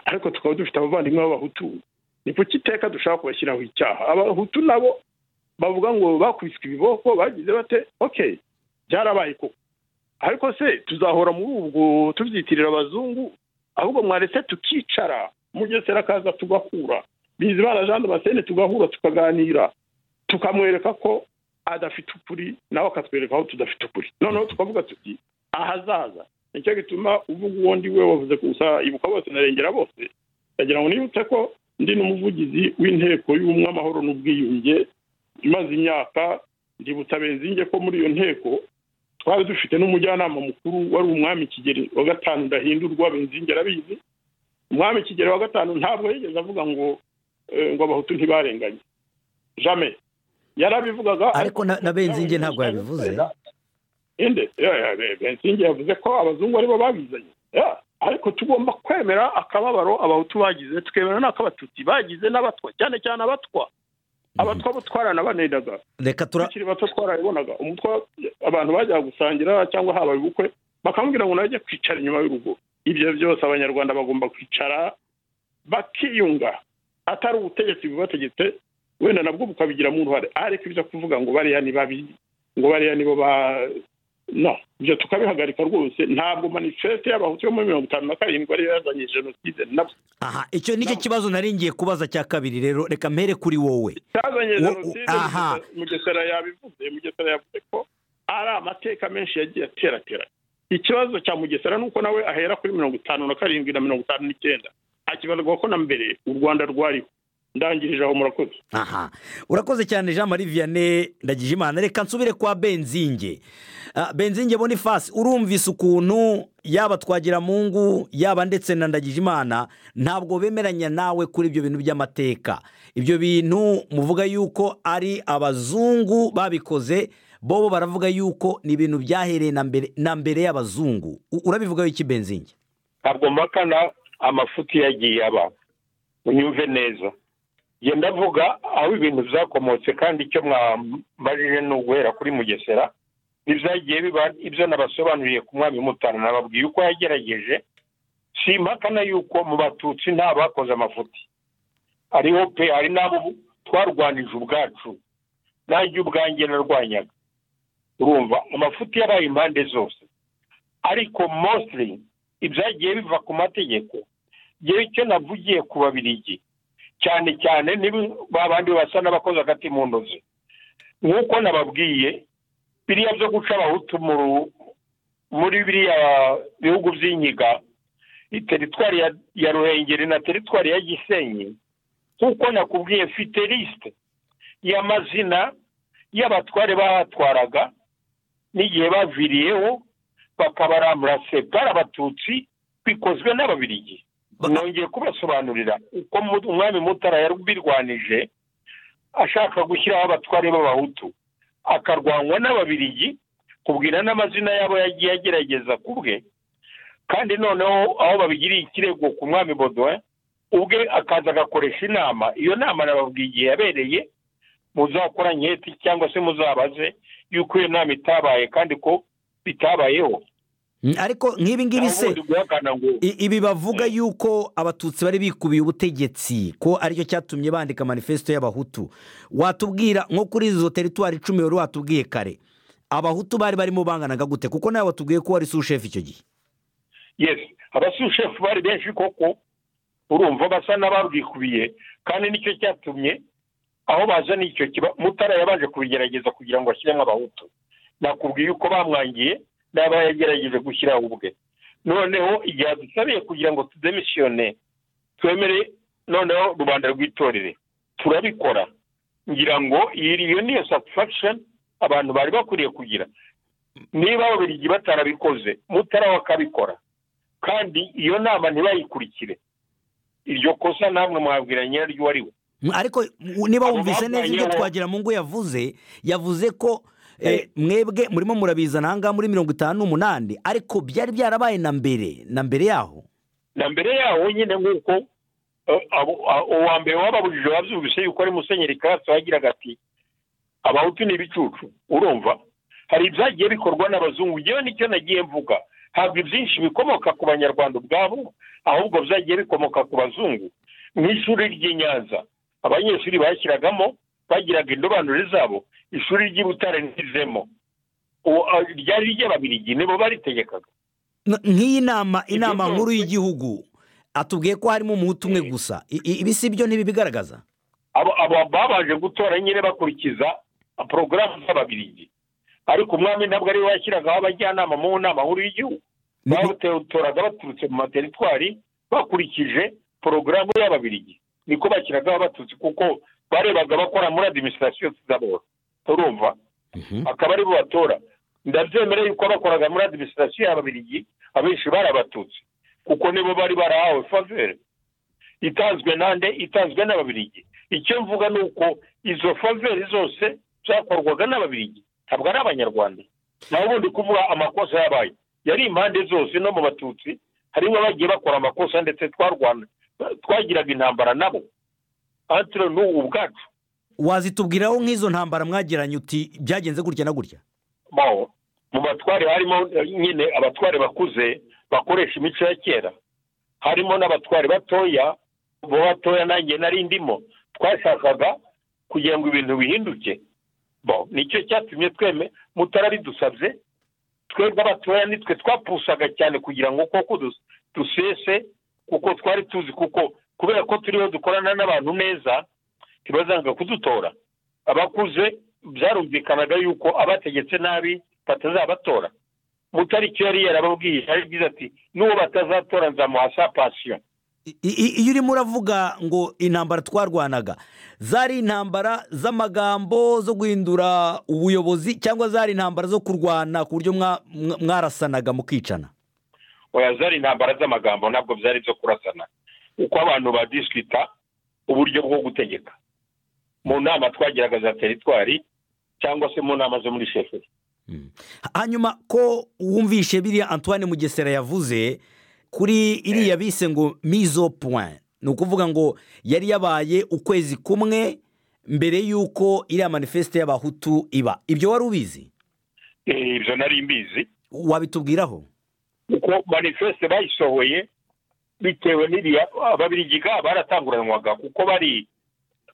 ariko tukaba dufite abavandimwe b'abahutu ni kuki iteka dushaka kubashyiraho icyaha abahutu nabo bavuga ngo bakubiswe ibiboko bagize bate okay byarabaye koko ariko se tuzahora muri ubwo tubyitirira abazungu ahubwo mwaretse tukicara mugesera akaza tugahura bizimana jean damascene tugahura tukaganira tukamwereka ko adafite ukuri nawe akatwereka aho tudafite ukuri noneho tukavuga tuti ahazaza nicyo gituma uvuga uwo ndi we wavuze gusa ibuka bose narengera bose ndagira ngo nibutse ko ndi n'umuvugizi w'inteko y'ubumwe amahoro n'ubwiyunge imaze imyaka ndibutsa benzinge ko muri iyo nteko twari dufite n'umujyanama mukuru wari umwami kigeri wa gatanu ndahindurwa benzinge arabizi umwami kigero wa gatanu ntabwo yigeze avuga ngo eh, ngo abahutu ntibarenganye jame yarabivugaga Ariko na- na Benzinge ntabwo yabivuze. inde ya, ya, Be- benzinge yavuze ko abazungu aribo babizanye Ya, ariko tugomba kwemera akababaro abahutu bagize tukemera n'akabatutsi bagize n'abatwa cyane cyane abatwa abatwa bo twaranabanedaga reka tura tukiri bato twarabibonaga umutwa abantu bajyaga gusangira cyangwa haba ubukwe bakamubwira ngo najya kwicara inyuma y'urugo ibyo byose abanyarwanda bagomba kwicara bakiyunga atari ubutegetsi bubategetse wenda nabwo bukabigiramo uruhare ariko ibyo kuvuga ngo bariya ni babi ngo bariya nibo ba no ibyo tukabihagarika rwose ntabwo manifeste y'abahutu yo muri mirongo itanu na karindwi ariyo yazanye jenoside nabo aha icyo nicyo kibazo nari ngiye kubaza cya kabiri rero reka mpere kuri wowe cyazanye Wo- jenoside aha. Mugesera- mugesera yabivuze mugesera yavuze ko ari amateka menshi yagiye ateraterana ikibazo cya mugesera ni uko nawe ahera kuri mirongo itanu na karindwi na mirongo itanu n'icyenda akibarirwa ko na mbere u rwanda rwariho ndangirije aho murakoze aha urakoze cyane jean marie vianney ndagije imana reka nsubire kwa benzinge Ah, benzinge bonifasi urumvise ukuntu yaba twagiramungu yaba ndetse na ndagije imana ntabwo bemeranya nawe kuri ibyo bintu by'amateka ibyo bintu muvuga yuko ari abazungu babikoze bobo baravuga yuko ni ibintu byahereye na mbere- na mbere y'abazungu U- urabivugaho iki benzinge ntabwo mpakana amafuti yagiye aba unyumve neza genda avuga aho ibintu byakomotse kandi icyo mwambajije ni uguhera kuri mugesera n'ibyagiye biba ibyo nabasobanuriye ku mwami mutara nababwiye uko yagerageje si impakana y'uko mu batutsi nta bakoze amafuti hariho pe hari n'abo twarwanije ubwacu nanjye ubwanjye narwanyaga urumva amafuti yabaye impande zose ariko mostly ibyagiye biva ku mategeko ngewe icyo navugiye ku babirigi cyane cyane niba ba bandi basa n'abakoze agati mu ntozi nk'uko nababwiye biriya byo guca abahutu mu ru- muri biriya bihugu by'inkiga teritwari ya, ya ruhengeri na teritwari ya gisenyi nk'uko nakubwiye mfite lisite y'amazina y'abatware bahatwaraga n'igihe baviriyeho bakabarambura separa abatutsi bikozwe n'ababirigi Ba- nongeye kubasobanurira uko mu- umwami mutara yarubirwanije ashaka gushyiraho abatware b'abahutu akarwanwa n'ababirigi kubwira n'amazina yabo yagiye agerageza ku bwe kandi noneho aho babigiriye ikirego ku mwami bodowe ubwe akaza agakoresha inama iyo nama nababwiye igihe yabereye muzakora nketi cyangwa se muzabaze yuko iyo nama itabaye kandi ko bitabayeho Mm, ariko nk'ibi ngibi se ubundi guhakana ngo I- ibi bavuga yuko abatutsi bari bikubiye ubutegetsi ko aricyo cyatumye bandika manifesito y'abahutu watubwira nko kuri izo teritwari icumi wari watubwiye kare abahutu bari barimo banganaga gute kuko nawe watubwiye ko wari sushefu icyo gihe yes abasushefu bari benshi koko urumva basa n'ababwikubiye kandi nicyo cyatumye aho baza n'icyo kiba mutara yabanje kubigerageza kugira ngo ashyiremo abahutu nakubwiye uko bamwangiye n'aba yagerageje gushyiraho ubwe noneho igihe adusabiye kugira ngo tudemisiyone twemere noneho rubanda rwitorere turabikora ngira ngo iyi iyo niyo satisfaction abantu bari bakwiriye kugira niba ababiligi batarabikoze mutara we akabikora kandi iyo nama ntibayikurikire iryo kosa namwe mwabwira nyiraryo uwo ari we Mm, ariko u- niba Abo wumvise neza ibyo barwanyeho- twagira mu ngo yavuze yavuze ko eh, Eh. mwebwe murimo murabizana ahangaha muri mirongo itanu n'umunani ariko byari byarabaye na mbere na mbere yaho na mbere yaho nyine nk'uko eh, abo- a- uwa mbere wababujije wabyumvise yuko ari musenyeri karatsi wagiraga ati abahutu ni ibicucu urumva hari ibyagiye bikorwa n'abazungu ngewe nicyo nagiye mvuga ntabwo ibyinshi bikomoka ku banyarwanda ubwabo ahubwo byagiye bikomoka ku bazungu mu ishuri ry'i nyanza abanyeshuri bashyiragamo bagiraga indobanure zabo ishuri ry'i butare ntizemo Uwo- a- ryari ry'ababirigi nibo baritegekaga N- nk'iyi nama Ibyo inama byose- nkuru y'igihugu atubwiye ko harimo umuhutu umwe gusa I- i- ibi si byo ntibibigaragaza abo abo babanje gutora nyine bakurikiza porogaramu z'ababirigi ariko umwami ntabwo ariwe washyiragaho abajyanama mu nama nkuru y'igihugu Ni- bawutoraga baturutse mu materitwari bakurikije porogaramu y'ababirigi niko bashyiragaho abatutsi kuko barebaga bakora muri adiminisitirasiyo zabo urumva Mhm. akaba aribo batora ndabyemera yuko bakoraga muri adiminisitirasiyo y'ababirigi abenshi bari abatutsi kuko nibo bari barahawe favere itanzwe nande itanzwe n'ababirigi icyo mvuga ni uko izo faveri zose zakorwaga n'ababirigi ntabwo ari abanyarwanda naho ubundi kuvuga amakosa yabaye yari impande zose no mu batutsi harimo abagiye bakora amakosa ndetse twarwana twagiraga intambara nabo antire n'ubu ubwacu wazitubwiraho nk'izo ntambara mwagiranye uti byagenze gutya na gutya baho mu batware harimo eh, nyine abatware bakuze bakoresha imico ya kera harimo n'abatware batoya bo batoya nanjye nari ndimo twashakaga kugira ngo ibintu bihinduke bo nicyo cyatumye tweme mutara bidusabye twebwe abatoya nitwe twapusaga cyane kugira ngo koko dus- dusese kuko twari tuzi kuko kubera ko turiho dukorana n'abantu neza ntibazanga kudutora abakuze byarumvikanaga yuko abategetse nabi batazabatora mutariki yari yarababwiye yagize ati n'uwo batazatora nzamuha sa pasiyo I- i- iyo urimo uravuga ngo intambara twarwanaga zari intambara z'amagambo zo guhindura ubuyobozi cyangwa zari intambara zo kurwana ku buryo mwa- mwa- mwarasanaga mukicana oya zari intambara z'amagambo ntabwo byari ibyo kurasana uko abantu badiswita uburyo bwo gutegeka mu nama twagiraga za teritwari cyangwa se mu nama zo muri sheferi Mm. hanyuma ko wumvishe biriya antoine mugesera yavuze kuri iriya bise ngo mizo point ni ukuvuga ngo yari yabaye ukwezi kumwe mbere y'uko iriya manifesite y'abahutu iba ibyo wari ubizi Eh, ibyo nari mbizi wabitubwiraho kuko manifeste bayisohoye bitewe n'iriya ababirigiga baratanguranwaga kuko bari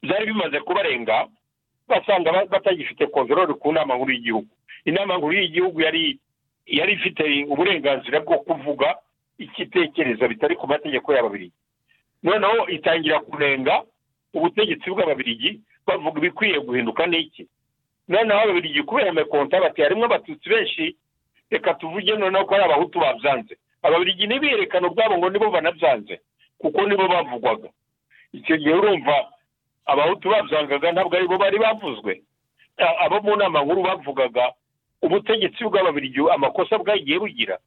byari bimaze kubarenga basanga ba- batagifite kontorori ku nama nkuru y'igihugu inama nkuru y'igihugu yari yari ifite uburenganzira bwo kuvuga ikitekereza bitari ku mategeko y'ababirigi noneho itangira kunenga ubutegetsi bw'ababirigi bavuga ibikwiye guhinduka n'iki noneho ababirigi kubera amekonta bati harimo abatutsi benshi reka tuvuge noneho ko ari abahutu babyanze ababirigi ntibiyerekane ubwabo ngo nibo banabyanze kuko nibo bavugwaga icyo gihe urumva abahutu babyangaga ntabwo aribo bari bavuzwe A- abo mu nama nkuru bavugaga ubutegetsi bw'ababirigi amakosa bwagiye bugira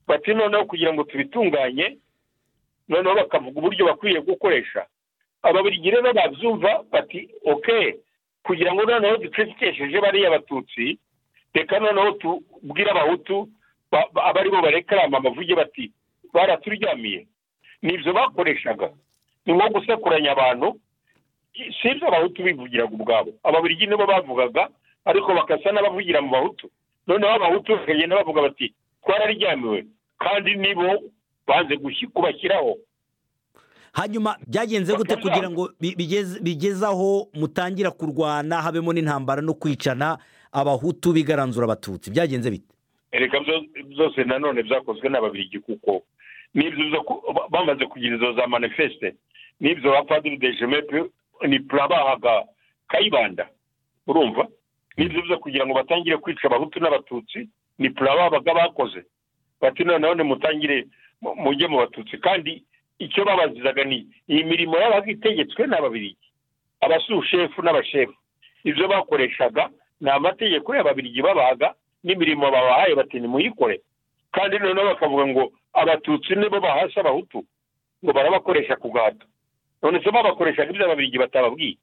bati noneho kugira ngo tubitunganye noneho bakavuga uburyo bakwiye gukoresha ababirigi rero babyumva bati oke kugira ngo noneho ducecekesheje bariya batutsi reka noneho tubwire abahutu ba- ba- aba aribo barekarama bavuge bati baraturyamiye ni ibyo bakoreshaga ni nko gusekuranya abantu i- si ibyo abahutu bivugiraga ubwabo ababirigi nibo bavugaga ariko bagasa n'abavugira mu bahutu noneho abahutu bakagenda bavuga bati twararyamiwe kandi nibo banze gushi- kubashyiraho hanyuma byagenze gute kugira ngo bi- bigeze- bigeze aho mutangira kurwana habemo n'intambara no kwicana abahutu bigaranzura abatutsi byagenze bite reka byo- byose nanone byakozwe n'ababirigi kuko n'ibyo byo ku- ba- bamaze kugira izo za manifeste n'ibyo ba padiri de jemepe ni pura bahaga kayibanda urumva n'ibyo byo kugira ngo batangire kwica abahutu n'abatutsi ni pura babaga bakoze bati noneho nimutangire mu- mujye mu batutsi kandi icyo babazizaga ni iyi mirimo yabaga itegetswe n'ababirigi abasushefu n'abashefu ibyo bakoreshaga ni amategeko y'ababirigi babaga n'imirimo babahaye bati nimuyikore kandi noneho bakavuga ngo abatutsi nibo bahasha abahutu ngo barabakoresha ku gahato none se babakoreshaga ibyo ababirigi batababwiye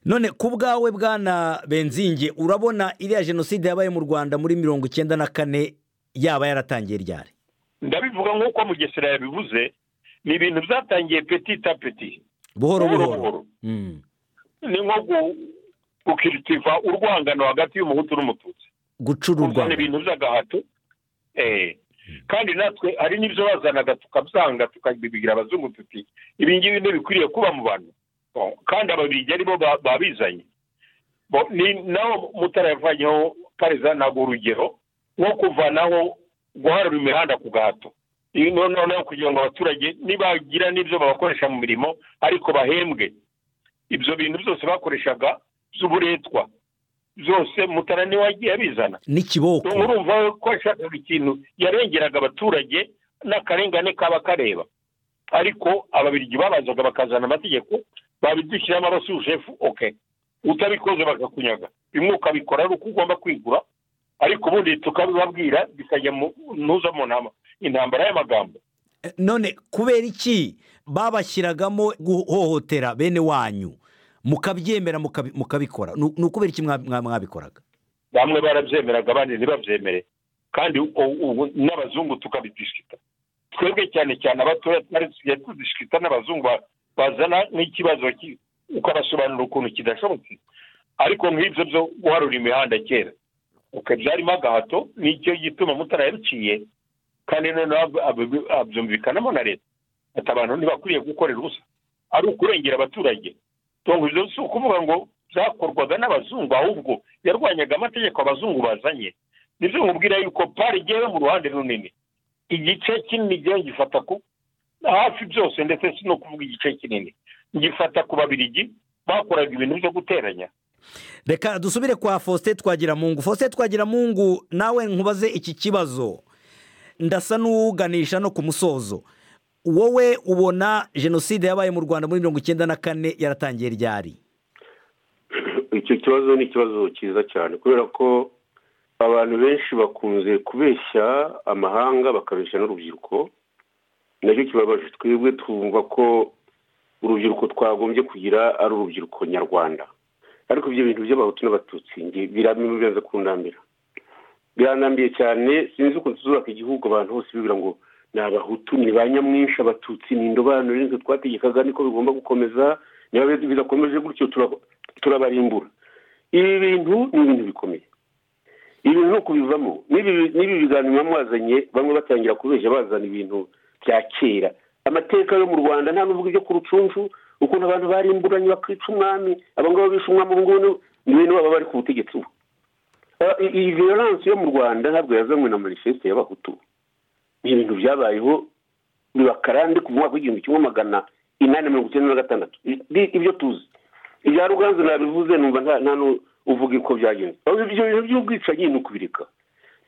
none ku bwawe bwana benzinge urabona iriya jenoside yabaye mu rwanda muri mirongo icyenda na kane yaba yaratangiye ryari ndabivuga nk'uko mugesera yabivuze ni ibintu byatangiye peti ta peti buhoro Buhoro buhoro buhoro. Mm. ni nko gu- gukiritiva urwangano hagati y'umuhutu n'umututsi gucururwa kuzana ibintu by'agahato eh. kandi natwe hari n'ibyo bazanaga tukabyanga tukabigira abazungu tuti ibi ngibi ntibikwiriye kuba mu bantu Oh, kandi ababirigi aribo ba- babizanye Bo- ni- naho mutara yavanyeho pareza ntabwo urugero nko kuvanaho guharura imihanda ku gahato Ibi noneho naho kugira ngo abaturage nibagira n'ibyo babakoresha mu mirimo ariko bahembwe ibyo bintu byose bakoreshaga by'uburetwa byose mutara niwe wagiye abizana n'ikiboko urumva ko yashakaga ikintu yarengeraga abaturage n'akarengane kaba kareba ariko ababirigi babazaga bakazana amategeko babidushyiramo abasujefu oke utabikoze bakakunyaga bimwe ukabikora ari uko ugomba kwigura ariko ubundi tukabibabwira bikajya mu- ntuza mu nama intambara y'amagambo none kubera iki babashyiragamo guhohotera bene wanyu mukabyemera mukabi- mukabikora Ni- ni ukubera iki mwa- mwa- mwabikoraga bamwe barabyemeraga abandi ntibabyemere kandi u- ubu n'abazungu tukabidishita twebwe cyane cyane abatoya twari tugiye tudishita n'abazungu ba- bazana n'ikibazo ki- ukabasobanurira ukuntu kidashobotse ariko nk'ibyo byo guharura imihanda kera uko byarimo agahato nicyo gituma mutara yaruciye kandi noneho ab- ab- abyumvikanamo na leta ati abantu ntibakwiye gukorera ubusa ari ukurengera abaturage tungo ibyo si ukuvuga ngo byakorwaga n'abazungu ahubwo yarwanyaga amategeko abazungu bazanye nibyo nkubwira yuko pari igera mu ruhande runini igice kinini igihe gifata ku hafi byose ndetse si no kuvuga igice kinini gifata ku babirigi bakoraga ibintu byo guteranya reka dusubire kwa faustin twagiramungu faustin twagiramungu nawe nkubaze iki kibazo ndasa n'uwuganisha no ku musozo wowe ubona jenoside yabaye mu rwanda muri mirongo icyenda na kane yaratangiye ryari icyo kibazo ni ikibazo cyiza cyane kubera ko abantu benshi bakunze kubeshya amahanga bakabeshya n'urubyiruko nacyo kibabaje twebwe twumva ko urubyiruko twagombye kugira ari urubyiruko nyarwanda ariko ibyo bintu by'abahutu n'abatutsi nge- biramye biraza kundambira biranambiye cyane sinzi ukuntu tuzubaka igihugu abantu bose bibwira ngo ni abahutu ni ba nyamwinshi abatutsi ni indobanure nitwe twategekaga niko bigomba gukomeza niba bi- bidakomeje gutyo tura- turabarimbura ibi bintu ni ibintu bikomeye ibi bintu ni ukubivamo n'ibi n'ibi biganiro biba mwazanye bamwe batangira kubeshya bazana ibintu bya kera amateka yo mu rwanda nta n'uvuga ibyo ku rucuncu ukuntu abantu barimburanye bakica umwami abangaba bishe umwami ubu ngubu ni bene baba bari ku butegetsi ubu Ah, i- iyi violence yo mu rwanda ntabwo yazanywe na manifeste y'abahutu ni ibintu byabayeho bibakarande ku mwaka w'igihumbi kimwe magana inani mirongo icyenda na gatandatu I- bi- ibyo tuzi ibya ruganzu nabivuze numva nta nta n'u- uvuga uko byagenze Ahubwo ibyo bintu by'ubwicanyi ni ukubireka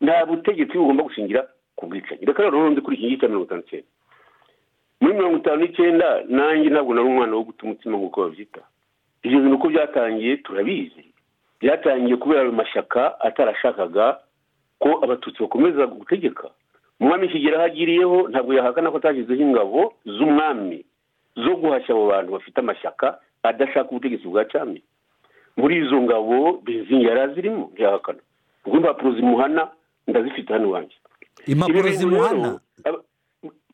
nta butegetsi bugomba gushingira ku bwicanyi reka rero urundi kuri iki ngiki cya mirongo itanu n'icyenda muri mirongo itanu n'icyenda nanjye ntabwo nari umwana wo guta umutima nk'uko babyita ibyo bintu uko byatangiye turabizi byatangiye kubera ayo mashyaka atarashakaga ko abatutsi bakomeza gutegeka umwami kigera aho agiriyeho ntabwo yahakana ko atashyizeho ingabo z'umwami zo guhashya abo bantu bafite amashyaka adashaka ubutegetsi bwa cyami muri izo ngabo benzingi yari azirimo ntiyahakana ubwo impapuro zimuhana ndazifite hano iwanjye impapuro Ibi bintu zimuhana rero, aba-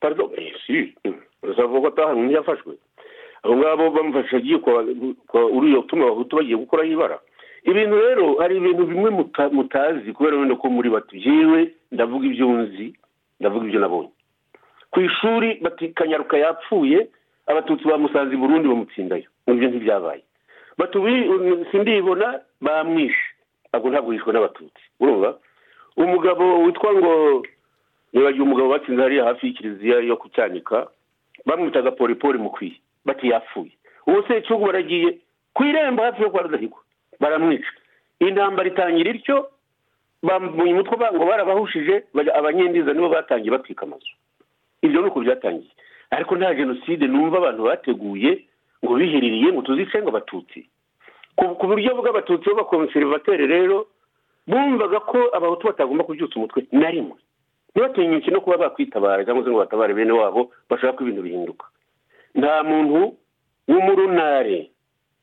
pardon, eh, si, uzavuga ko atahanwe ntiyafashwe abo ngabo bamufashe agiye kwa- kwa uriya utuma abahutu bagiye gukoraho ibara ibintu rero hari ibintu bimwe muta- mutazi kubera wenda ko muri bato yewe ndavuga ibyo nzi ndavuga ibyo nabonye ku ishuri bati kanyaruka yapfuye abatutsi bamusanze i burundi bamutsindayo nibyo ntibyabaye batubi sindibona bamwishe ntabwo ntabwo yishwe n'abatutsi urumva umugabo witwa ngo nibagiwe umugabo batsinze hariya hafi y'ikiliziya yo kucyanika bamwitaga poripori mukwiye bati yapfuye ubu se igihugu baragiye ku irembo hafi yo kwa rudahigwa baramwica intambara itangira ityo bamuye umutwe ba- ngo barabahushije bajya- abanyendiza nibo batangiye batwika amazu ibyo ni uko byatangiye ariko nta jenoside numva abantu bateguye ngo biherereye ngo tuzice ngo abatutsi ku ku buryo bw'abatutsi b'abakonserivateri rero bumvaga ko abahutu batagomba kubyutsa umutwe na rimwe ntibatinyuke no kuba bakwitabara cyangwa se ngo batabare bene wabo bashaka ko ibintu bihinduka nta muntu w'umurunare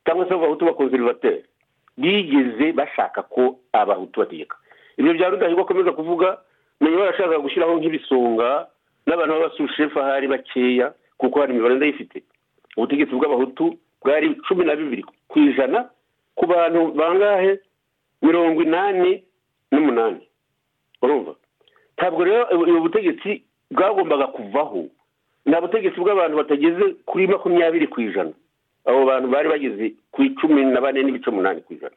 cyangwa se abahutu b'abakonserivateri bigeze bashaka ko abahutu bategeka ibyo bya rudahigwa akomeza kuvuga nayo barashaka gushyiraho nk'ibisonga n'abantu b'abasushefu ahari bakeya kuko hari imibare ndayifite ubutegetsi bw'abahutu bwari cumi na bibiri ku ijana ku bantu bangahe mirongo inani n'umunani urumva ntabwo rero ubu butegetsi bwagombaga kuvaho ni butegetsi bw'abantu batageze kuri makumyabiri ku ijana abo bantu bari bageze ku icumi na bane n'ibice umunani ku ijana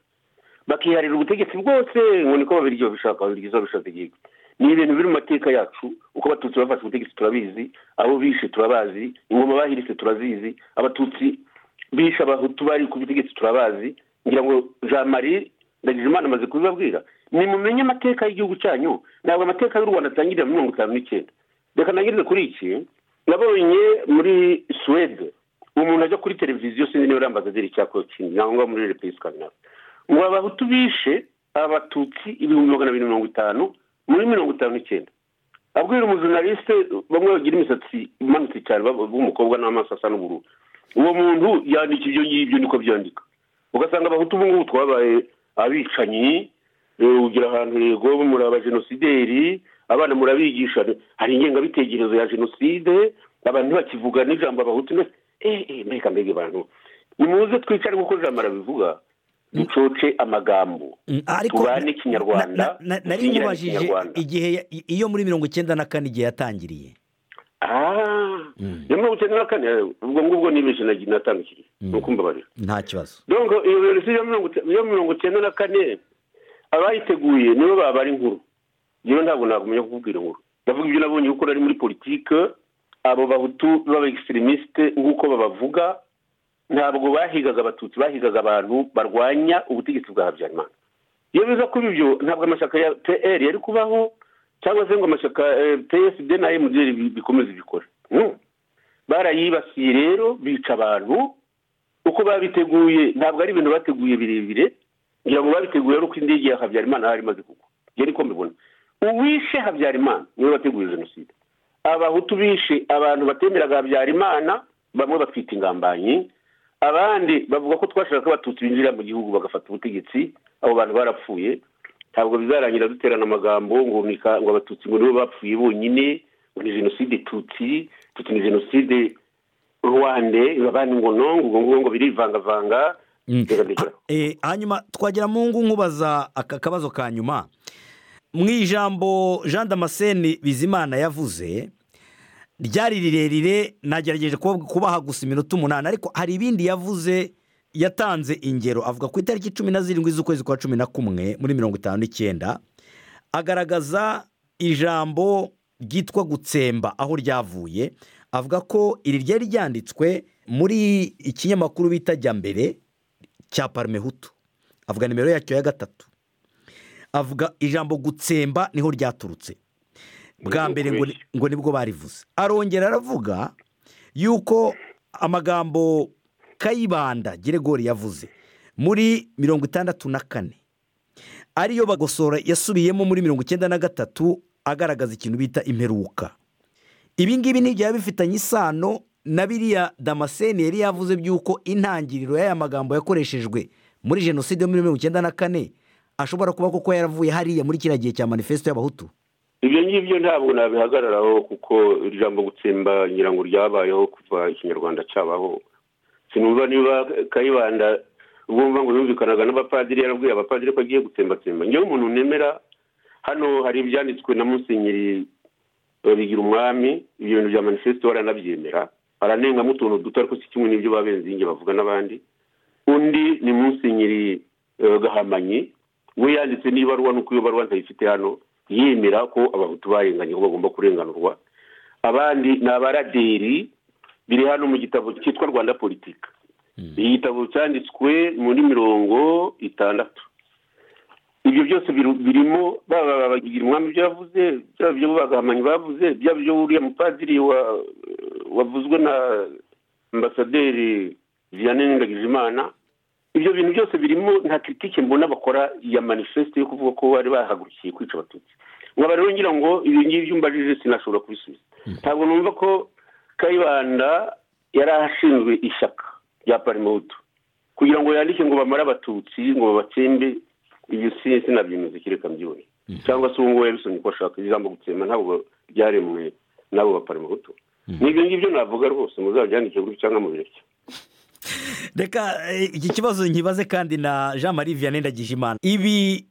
bakiharira ubutegetsi bwose ngo niko babiryo babishaka babiryo babishaka igihugu ni ibintu biri mu mateka yacu uko abatutsi bafashe ubutegetsi turabizi abo bishe turabazi ingoma bahirise turazizi abatutsi bishe abahutu bari ku butegetsi turabazi ngira ngo jean marie ndagijimana amaze kubibabwira nimumenye amateka y'igihugu cyanyu ntabwo amateka y'u rwanda atangirira muri mirongo itanu n'icyenda reka nangirize kuri iki nabonye muri suwede umuntu ajya kuri televiziyo sinzi niba ari ambasaderi cyangwa kindi naho ngaho muri repubulika skandinave ngo abahutu bishe abatutsi ibihumbi magana abiri mirongo itanu muri mirongo itanu n'icyenda abwira umujurnaliste bamwe bagira imisatsi imanutse cyane baba- b'umukobwa n'amaso asa n'ubururu uwo muntu yandika ibyo ngibyo niko byandika ugasanga abahutu ubu ngubu twabaye abicanyi eh, ugira ahantu yego muri abajenosideri abana murabigisha hari ingengabitekerezo ya jenoside abantu ntibakivuga n'ijambo abahutu ntibac- eh, eh, mbega mbega bantu nimuze twicare nk'uko jambo arabivuga ducoce amagambo Mm, tubane Kinyarwanda, na- na- na- nari dusingirane nkubajije Kinyarwanda. igihe ya- i- iyo muri mirongo icyenda na kane igihe yatangiriye Ah, ya mirongo icyenda na kane ubwo ngubwo nibeshye nagi- natandukiriye ni ukumbabarira nta kibazo donc iyo violence yo mirongo icyenda na kane abayiteguye nibo babara inkuru yewe ntabwo nakumenya kukubwira inkuru ndavuga ibyo nabonye kuko nari muri politike abo bahutu baba egisiterimisite nk'uko babavuga ntabwo bahigaga abatutsi bahigaga abantu barwanya ubutegetsi bwa habyarimana iyo biza kuba ibyo ntabwo amashyaka ya pr yari kubaho cyangwa se ngo amashyaka psd na mdr bikomeze bikora barayibasiye rero bica abantu uko babiteguye ntabwo ari ibintu bateguye birebire ngira ngo babiteguye ari uko indege ya habyarimana yari imaze kugwa yari ko mbibona uwishe habyarimana niwe wateguye jenoside abahutu bishe abantu batemeraga habyarimana bamwe batwita ingambanyi abandi bavuga ko twashaka ko abatutsi binjira mu gihugu bagafata ubutegetsi abo bantu barapfuye ntabwo bizarangira duterana amagambo ngo ngo abatutsi ngo nibo bapfuye bonyine ngo ni jenoside tutsi tutsi ni jenoside rwande abandi ngo ngo ngo birivangavanga hanyuma twagira mu ngo nkubaza aka kabazo ka nyuma mu ijambo jean damascene bizimana yavuze ryari rirerire nagerageje kubaha gusa iminota umunani ariko hari ibindi yavuze yatanze ingero avuga ku itariki cumi na zirindwi z'ukwezi kwa cumi na kumwe muri mirongo itanu n'icyenda agaragaza ijambo ryitwa gutsemba aho ryavuye avuga ko iri ryari ryanditswe muri ikinyamakuru bita jya mbere cya parimehutu avuga nimero yacyo ya gatatu avuga ijambo gutsemba niho ryaturutse bwa mbere ngo nibwo barivuze arongera aravuga yuko amagambo kayibanda geregori yavuze muri mirongo itandatu na kane ariyo bagosora yasubiyemo muri mirongo icyenda na gatatu agaragaza ikintu bita imperuka ibi ngibi ntibyaba bifitanye isano na biriya damascene yari yavuze by'uko intangiriro y'aya magambo yakoreshejwe muri jenoside yo muri mirongo icyenda na kane ashobora kuba koko yaravuye hariya muri kiriya gihe cya manifesito y'abahutu ibyo ngibyo ntabwo nabihagararaho kuko ijambo gutsemba ngira ngo ryabayeho kuva ikinyarwanda cyabaho sinumva niba kayibanda ubwumva ngo yumvikanaga n'abapadiri yarabwiye abapadiri ko agiye gutsembatsemba ngewe umuntu nemera hano hari ibyanditswe na musenyeri bigira umwami ibyo bintu bya manifesito baranabyemera baranengamo utuntu duto ariko si kimwe n'ibyo babenzinge bavuga n'abandi undi ni musenyeri gahamanyi we yanditse n'ibaruwa nuko iyo baruwa ntayifite hano yemera ko abahutu barenganye ko bagomba kurenganurwa abandi ni abaraderi biri hano mu gitabo cyitwa rwanda politika iki gitabo cyanditswe muri mirongo itandatu ibyo byose birimo baba bagira umwami ibyo yavuze byaba ibyo bagahamanyi bavuze byaba ibyo uriya mupadiri wavuzwe na ambasaderi vianney ndagijimana ibyo bintu byose birimo nta kiritike mbona bakora ya manifesite yo kuvuga ko bari bahagurukiye kwica abatutsi nkaba rero ngira ngo ibi ngibi byumbajije sinashobora kubisubiza ntabwo numva ko kayibanda yari ashinzwe ishyaka rya parimudu kugira ngo yandike ngo bamare abatutsi ngo babatsembe ibyo sinabyemeza kereka mbyibone cyangwa se ubu ngubu yabisomye ko ashaka ijambo gutsemba ntabwo byaremwe n'abo baparimudu n'ibyo ngibyo navuga rwose muzabyandike gutya cyangwa mubireke reka iki kibazo nkibaze kandi na jean marie vianney ndagijimana ibi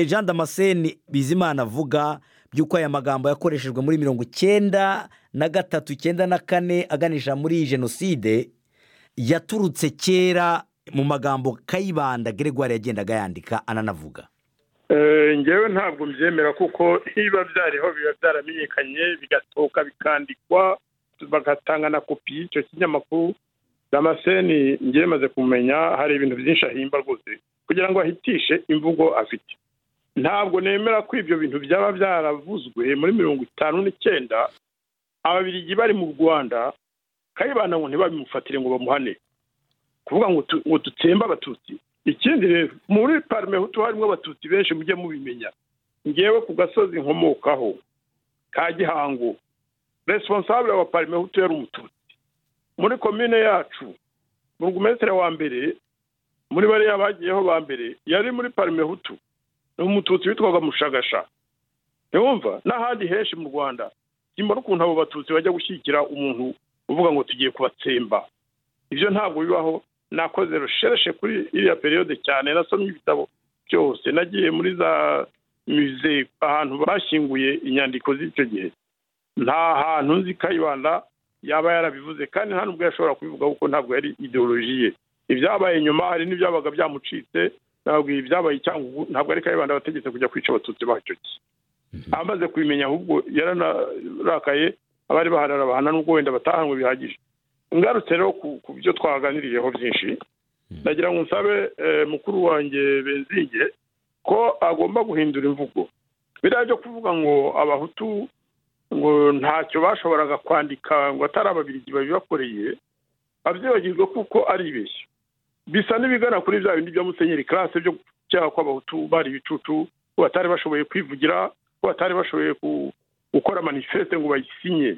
jean damascene bizimana avuga by'uko aya magambo yakoreshejwe muri mirongo icyenda na gatatu icyenda na kane aganisha muri jenoside yaturutse kera mu magambo kayibanda geregwari yagendaga yandika ananavuga ngewe ntabwo mbyemera kuko niba byariho biba byaramenyekanye bigatoka bikandikwa bagatanga na kopi y'icyo kinyamakuru damascene ngiye maze kumenya hari ibintu byinshi ahimba rwose kugira ngo ahitishe imvugo afite ntabwo nemera ko ibyo bintu byaba byaravuzwe muri mirongo itanu n'icyenda ababirigi bari mu rwanda kayibanda ngo ntibabimufatire ngo bamuhane kuvuga ngo dutsembe abatutsi ikindi rero muri parimehutu harimo abatutsi benshi mujye mubimenya ngewe ku gasozi nkomokaho ka gihango responsable wa parimehutu yari umututsi muri komine yacu burugumesitiri wa mbere muri bariya bagiyeho ba mbere yari muri parimehutu ni umututsi witwaga mushagasha ntiwumva n'ahandi henshi mu rwanda simba n'ukuntu abo batutsi bajya gushyigikira umuntu uvuga ngo tugiye kubatsemba ibyo ntabwo bibaho nakoze rushereshe kuri iriya periyode cyane nasomye ibitabo byose nagiye muri za mize ahantu bashyinguye inyandiko z'icyo gihe nta hantu nzi kayibanda yaba yarabivuze kandi nta n'ubwo yashobora kubivuga kuko ntabwo yari ideoloji ye ibyabaye nyuma hari n'ibyabaga byamucitse ntabwo ibyabaye cyangwa ntabwo ari kayibanda bategetse kujya kwica abatutsi bacyo amaze kubimenya ahubwo yaranarakaye abari baharara bahana n'ubwo wenda batahanywe bihagije ngarutse rero ku- ku byo twaganiriyeho byinshi ndagira ngo nsabe eh, mukuru wanjye benzinge ko agomba guhindura imvugo biriya byo kuvuga ngo abahutu ngo ntacyo bashoboraga kwandika ngo atari ababiligi babibakoreye abyibagirwe kuko ari ibeshyo bisa n'ibigana kuri bya bindi bya musenyeri karase byo gucyaha kw'abahutu bari ibicucu ko batari bashoboye kwivugira ko batari bashoboye ku- gukora manifeste ngo bayisinye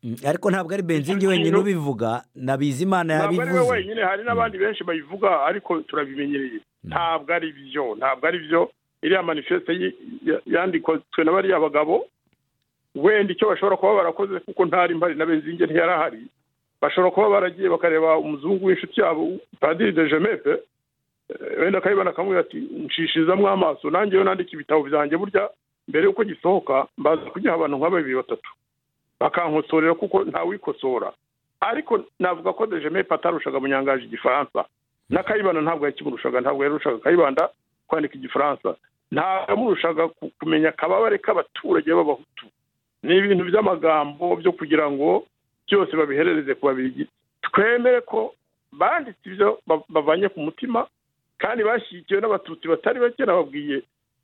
Mm, ariko ntabwo ari benzingi wenyine ubivuga na bizimana ntabwo ari we yabivuze wenyine hari n'abandi benshi bayivuga ariko turabimenyereye ntabwo ari byo ntabwo ari byo iriya manifeste yi- ya- yandikozwe na bariya bagabo wenda icyo bashobora kuba barakoze kuko ntari mpari na benzinge ntiyarahari bashobora kuba baragiye bakareba umuzungu w'inshuti yabo padiri de jemepe Eh, wenda akayibona akamubwira ati nshishizamo amaso nanjye yo nandika ibitabo byanjye burya mbere y'uko gisohoka mbaza kugiha abantu nka babiri batatu bakankosorera kuko ntawikosora ariko navuga ko dejemepe atarushaga munyangaje igifaransa na kayibanda ntabwo yakimurushaga ntabwo yarushaga kayibanda kwandika igifaransa ntabwo yamurushaga ku- kumenya akababare k'abaturage b'abahutu ni ibintu by'amagambo byo kugira ngo byose babiherereze ku babirigi twemere ko banditse ibyo ba- bavanye ku mutima kandi bashyigikiwe n'abatutsi batari bake nababwiye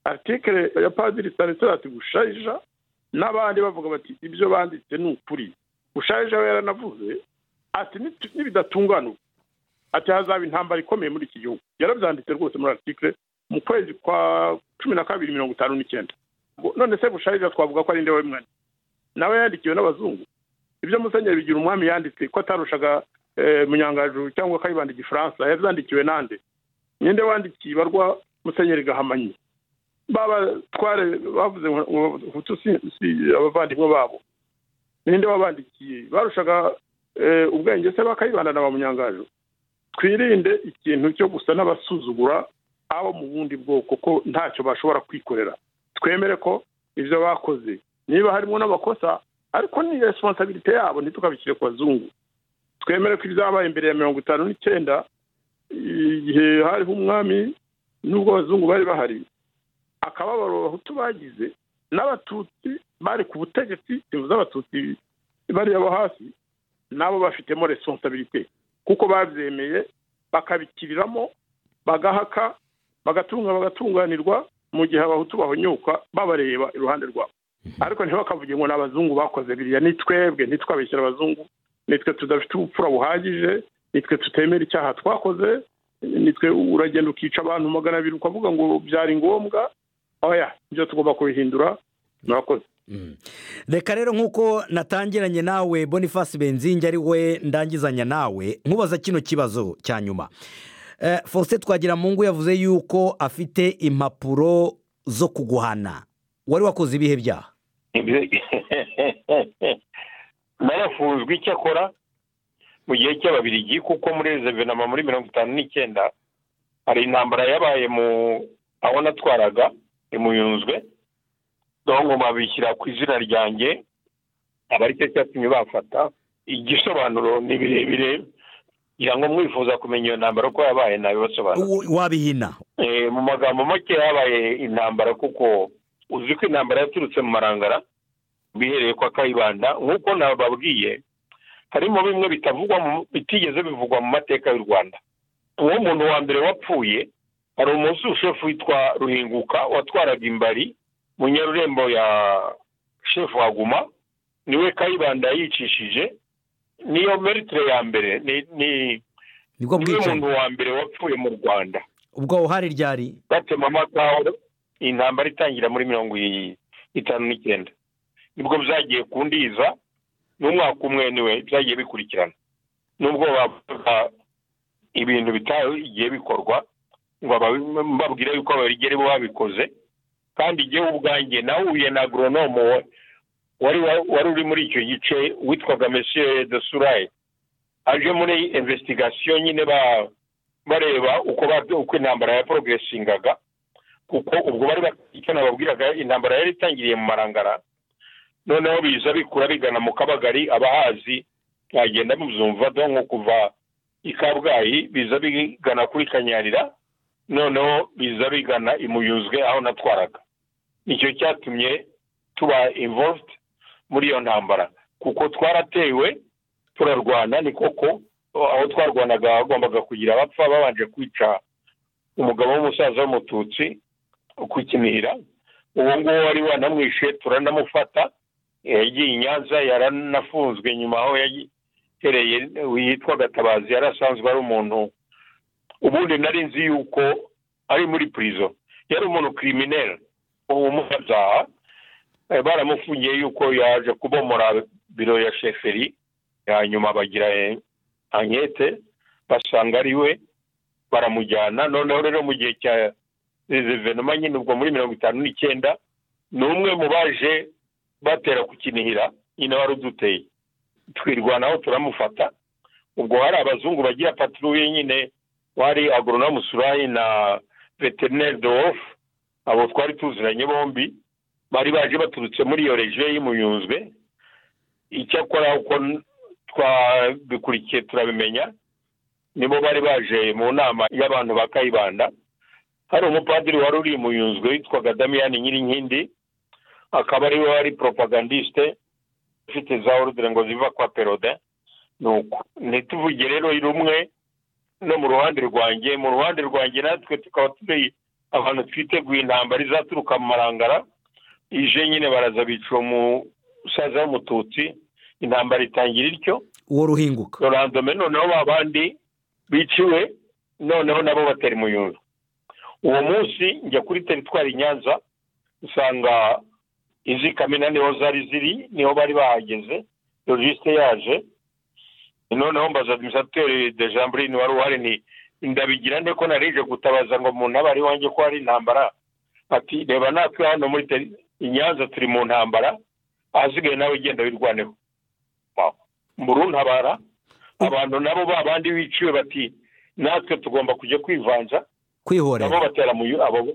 artikele ya padiri sanitarati gusharija n'abandi bavuga bati ibyo banditse ni ukuri ushaje we yaranavuze ati "Nitu- nibidatungana ubu ati hazaba intambara ikomeye muri iki gihugu yarabyanditse rwose muri article mu kwezi kwa cumi na kabiri mirongo itanu n'icyenda Ngo none se busharija twavuga ko ari nde wabimwanyi nawe yandikiwe n'abazungu ibyo musenyeri bigira umwami yanditse ko atarushaga eh, munyangajuru cyangwa kayibanda igifaransa yazandikiwe nande ninde wandikiye ibarwa musenyeri gahamanyi baba tware bavuze ngo ngo Hutu si- si abavandimwe babo ninde wabandikiye barushaga eh, ubwenge se bakayibanda na ba munyangaje twirinde ikintu cyo gusa n'abasuzugura abo mu bundi bwoko ko ntacyo bashobora kwikorera twemere ko ibyo bakoze niba harimo n'amakosa ariko ni resiponsabirite yabo ntitukabishyire ku bazungu twemere ko ibyabaye imbere ya mirongo itanu n'icyenda igihe hariho umwami n'ubwo abazungu bari bahari akababaro abahutu bagize n'abatutsi bari ku butegetsi inzu z'abatutsi bariya bo hasi nabo bafitemo responsabilite kuko babyemeye bakabikiriramo bagahaka bagatunga bagatunganirwa mu gihe abahutu bahonyuka babareba iruhande rwabo ariko ntibakavuge ngo ni abazungu bakoze biriya ni twebwe ntitwabishyira abazungu nitwe tudafite ubupfura buhagije nitwe tutemera icyaha twakoze nitwe uragenda ukica abantu magana abiri ukavuga ngo byari ngombwa oya ibyo tugomba kubihindura murakoze reka rero nk'uko natangiranye nawe boniface benzingi ari we ndangizanya nawe nkubaza kino kibazo cya nyuma Eh, faustin twagiramungu yavuze yuko afite impapuro zo kuguhana wari wakoze ibihe byaha narafunzwe icyo akora mu gihe cy'ababirigi kuko muri resevenama muri mirongo itanu n'icyenda hari intambara yabaye mu aho natwaraga imuyunzwe dongo babishyira ku izina ryanjye aba ari cyo cyatumye bafata igisobanuro ni birebire kugira ngo mwifuza kumenya iyo ntambara uko yabaye nabibasobanura Uwo- wabihina Eh, mu magambo make habaye intambara kuko uzi ko intambara yaturutse mu marangara bihereye kwa kayibanda nk'uko nababwiye harimo bimwe bitavugwa mu- bitigeze bivugwa mu mateka y'u rwanda uwo muntu wa mbere wapfuye hari umunsi shefu witwa ruhinguka watwaraga imbari mu nyarurembo ya shefu haguma niwe kayibanda yicishije niyo meritire ya mbere ni- ni- nibwo niwe bwicanyi muntu wa mbere wapfuye mu rwanda ubwo uhari ryari batema amakawa intambara itangira muri mirongo i- itanu n'icyenda nibwo byagiye kundiza n'umwaka umwe niwe byagiye bikurikirana nubwo bavuga ibintu bitagiye bikorwa ngo aba- mbabwire yuko abarigeri bo babikoze kandi igihe ubwanjye nahuye na agronome wa- wari wa- wari uri muri icyo gice witwaga monsieur de suraye aje muri investigasiyo nyine ba bareba uko ba- uko intambara ya porogeresingaga kuko ubwo bari bafite icyo nababwiraga intambara yari itangiriye mu marangara noneho biza bikura bigana mu kabagari abahazi mwagenda mubyumva donko kuva i kabgayi biza bigana kuri kanyarira noneho biza bigana i muyuzwe aho natwaraga icyo cyatumye tuba involved muri iyo ntambara kuko twaratewe turarwana ni koko aho twarwanaga hagombaga kugira abapfa babanje kwica umugabo w'umusaza w'umututsi kukinira uwo nguwo wari wanamwishe turanamufata yagiye i nyanza yaranafunzwe nyuma aho yahereye yitwa gatabazi yari asanzwe ari umuntu ubundi nari nzi yuko ari muri purizo yari umuntu kirimineri ubumunyabyaha baramufungiye yuko yaje kubomora biro ya sheferi hanyuma bagira ankete basanga ari we baramujyana noneho rero mu gihe cya rezivenoma nyine ubwo muri mirongo itanu n'icyenda ni umwe mu baje batera ku kinihira nyine wari uduteye twirwanaho turamufata ubwo hari abazungu bagira paturuye nyine wari agoronamu surayi na veterineri de wofu abo twari tuziranye bombi bari baje baturutse muri iyo regiyo y'imuyunzwe icyakora uko twabikurikiye turabimenya nibo bari baje mu nama y'abantu ba kayibanda hari umupadiri wari uri imuyunzwe witwaga damiyani nyirinkindi akaba ari we wari propagandiste ufite za orudire ngo ziva kwa perode nuko ntituvuge rero rumwe no mu ruhande rwanjye mu ruhande rwanjye natwe tukaba turi abantu twiteguye intambara izaturuka mu marangara ije nyine baraza bica uwo musaza w'umututsi intambara itangira ityo uwo ruhinguka rurandome noneho ba bandi biciwe noneho nabo batari umuyunzu uwo munsi njya kuri teritwari nyanza usanga izi kamena niho zari ziri niho bari bahageze logisite yaje noneho mbaza administrateri de jamburine wari uhari ni ndabigira nde ko narije gutabaza ngo umuntu aba ari iwanjye ko hari intambara ati reba natwe hano muri inyanza turi mu ntambara ahasigaye nawe ugenda wirwaneho ntabara abantu nabo ba bandi biciwe bati natwe tugomba kujya kwivanza nabo kwihorera batera mu yu- abo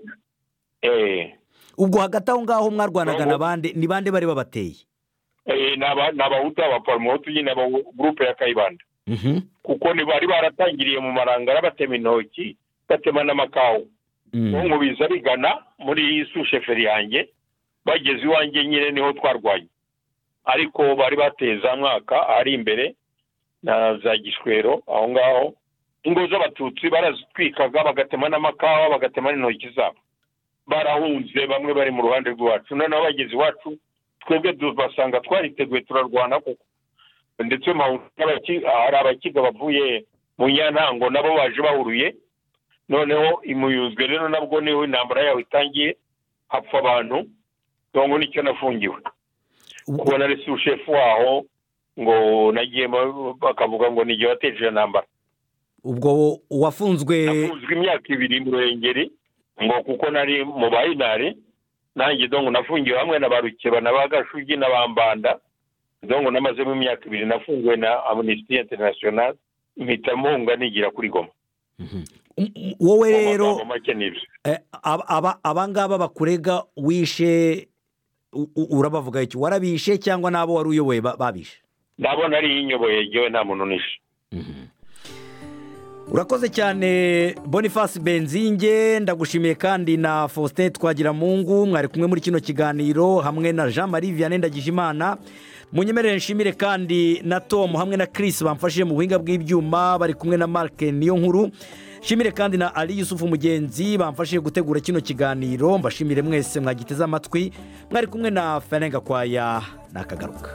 eee ubwo hagati aho ngaho mwarwanaga na bande ni bande bari babateye ni aba- ni abahutu abaporomotu nyine aba gurupe ya kayibanda Mhm. kuko ni bari baratangiriye mu marangara batema intoki batema n'amakawa Mm. nkubiza bigana muri susheferi yanjye bageze iwanjye nyine niho twarwanye ariko bari bateye za mwaka ari imbere na za gishwero aho ngaho ingo z'abatutsi barazitwikaga bagatema n'amakawa bagatema n'intoki zabo barahunze bamwe bari mu ruhande rw'iwacu noneho bageze iwacu twebwe basanga twariteguye turarwana kuko ndetse mpahura n'abaki- hari abakiga bavuye mu nyantango nabo baje bahuruye noneho imuyuzwe rero nabwo niho intambara yawe itangiye hapfa abantu ngo nicyo nafungiwe Ubwo- kubona resi ushefu waho ngo nagiye ba- bakavuga ngo n'igihe wateje iyo ntambara ubwo wo- uwafunzwe nafunzwe imyaka ibiri mu ruhengeri ngo kuko nari mu bayinari nanjye dongo nafungiwe hamwe na ba rukeba na ba gashugi na ba mbanda dongo namazemo imyaka ibiri nafungiwe na amnesty international mpita mpunga nigira kuri goma Um, um, wowe Mu rero magambo make ni ibyo eh, aba- aba- abangaba bakurega wishe u- u- urabavuga iki warabishe cyangwa n'abo wari uyoboye ba- babishe ndabona ari inyoboye yegewe nta muntu nishe urakoze cyane boniface benzinge ndagushimiye kandi na faustin twagiramungu mwari kumwe muri kino kiganiro hamwe na jean marie vianney ndagijimana munyemerere nshimire kandi na tom hamwe na chris bamfashije mu buhinga bw'ibyuma bari kumwe na mark niyo nkuru nshimire kandi na ali yusufu mugenzi bamfashije gutegura kino kiganiro mbashimire mwese mwagiteze amatwi mwari kumwe na ferenga kwaya nakagaruka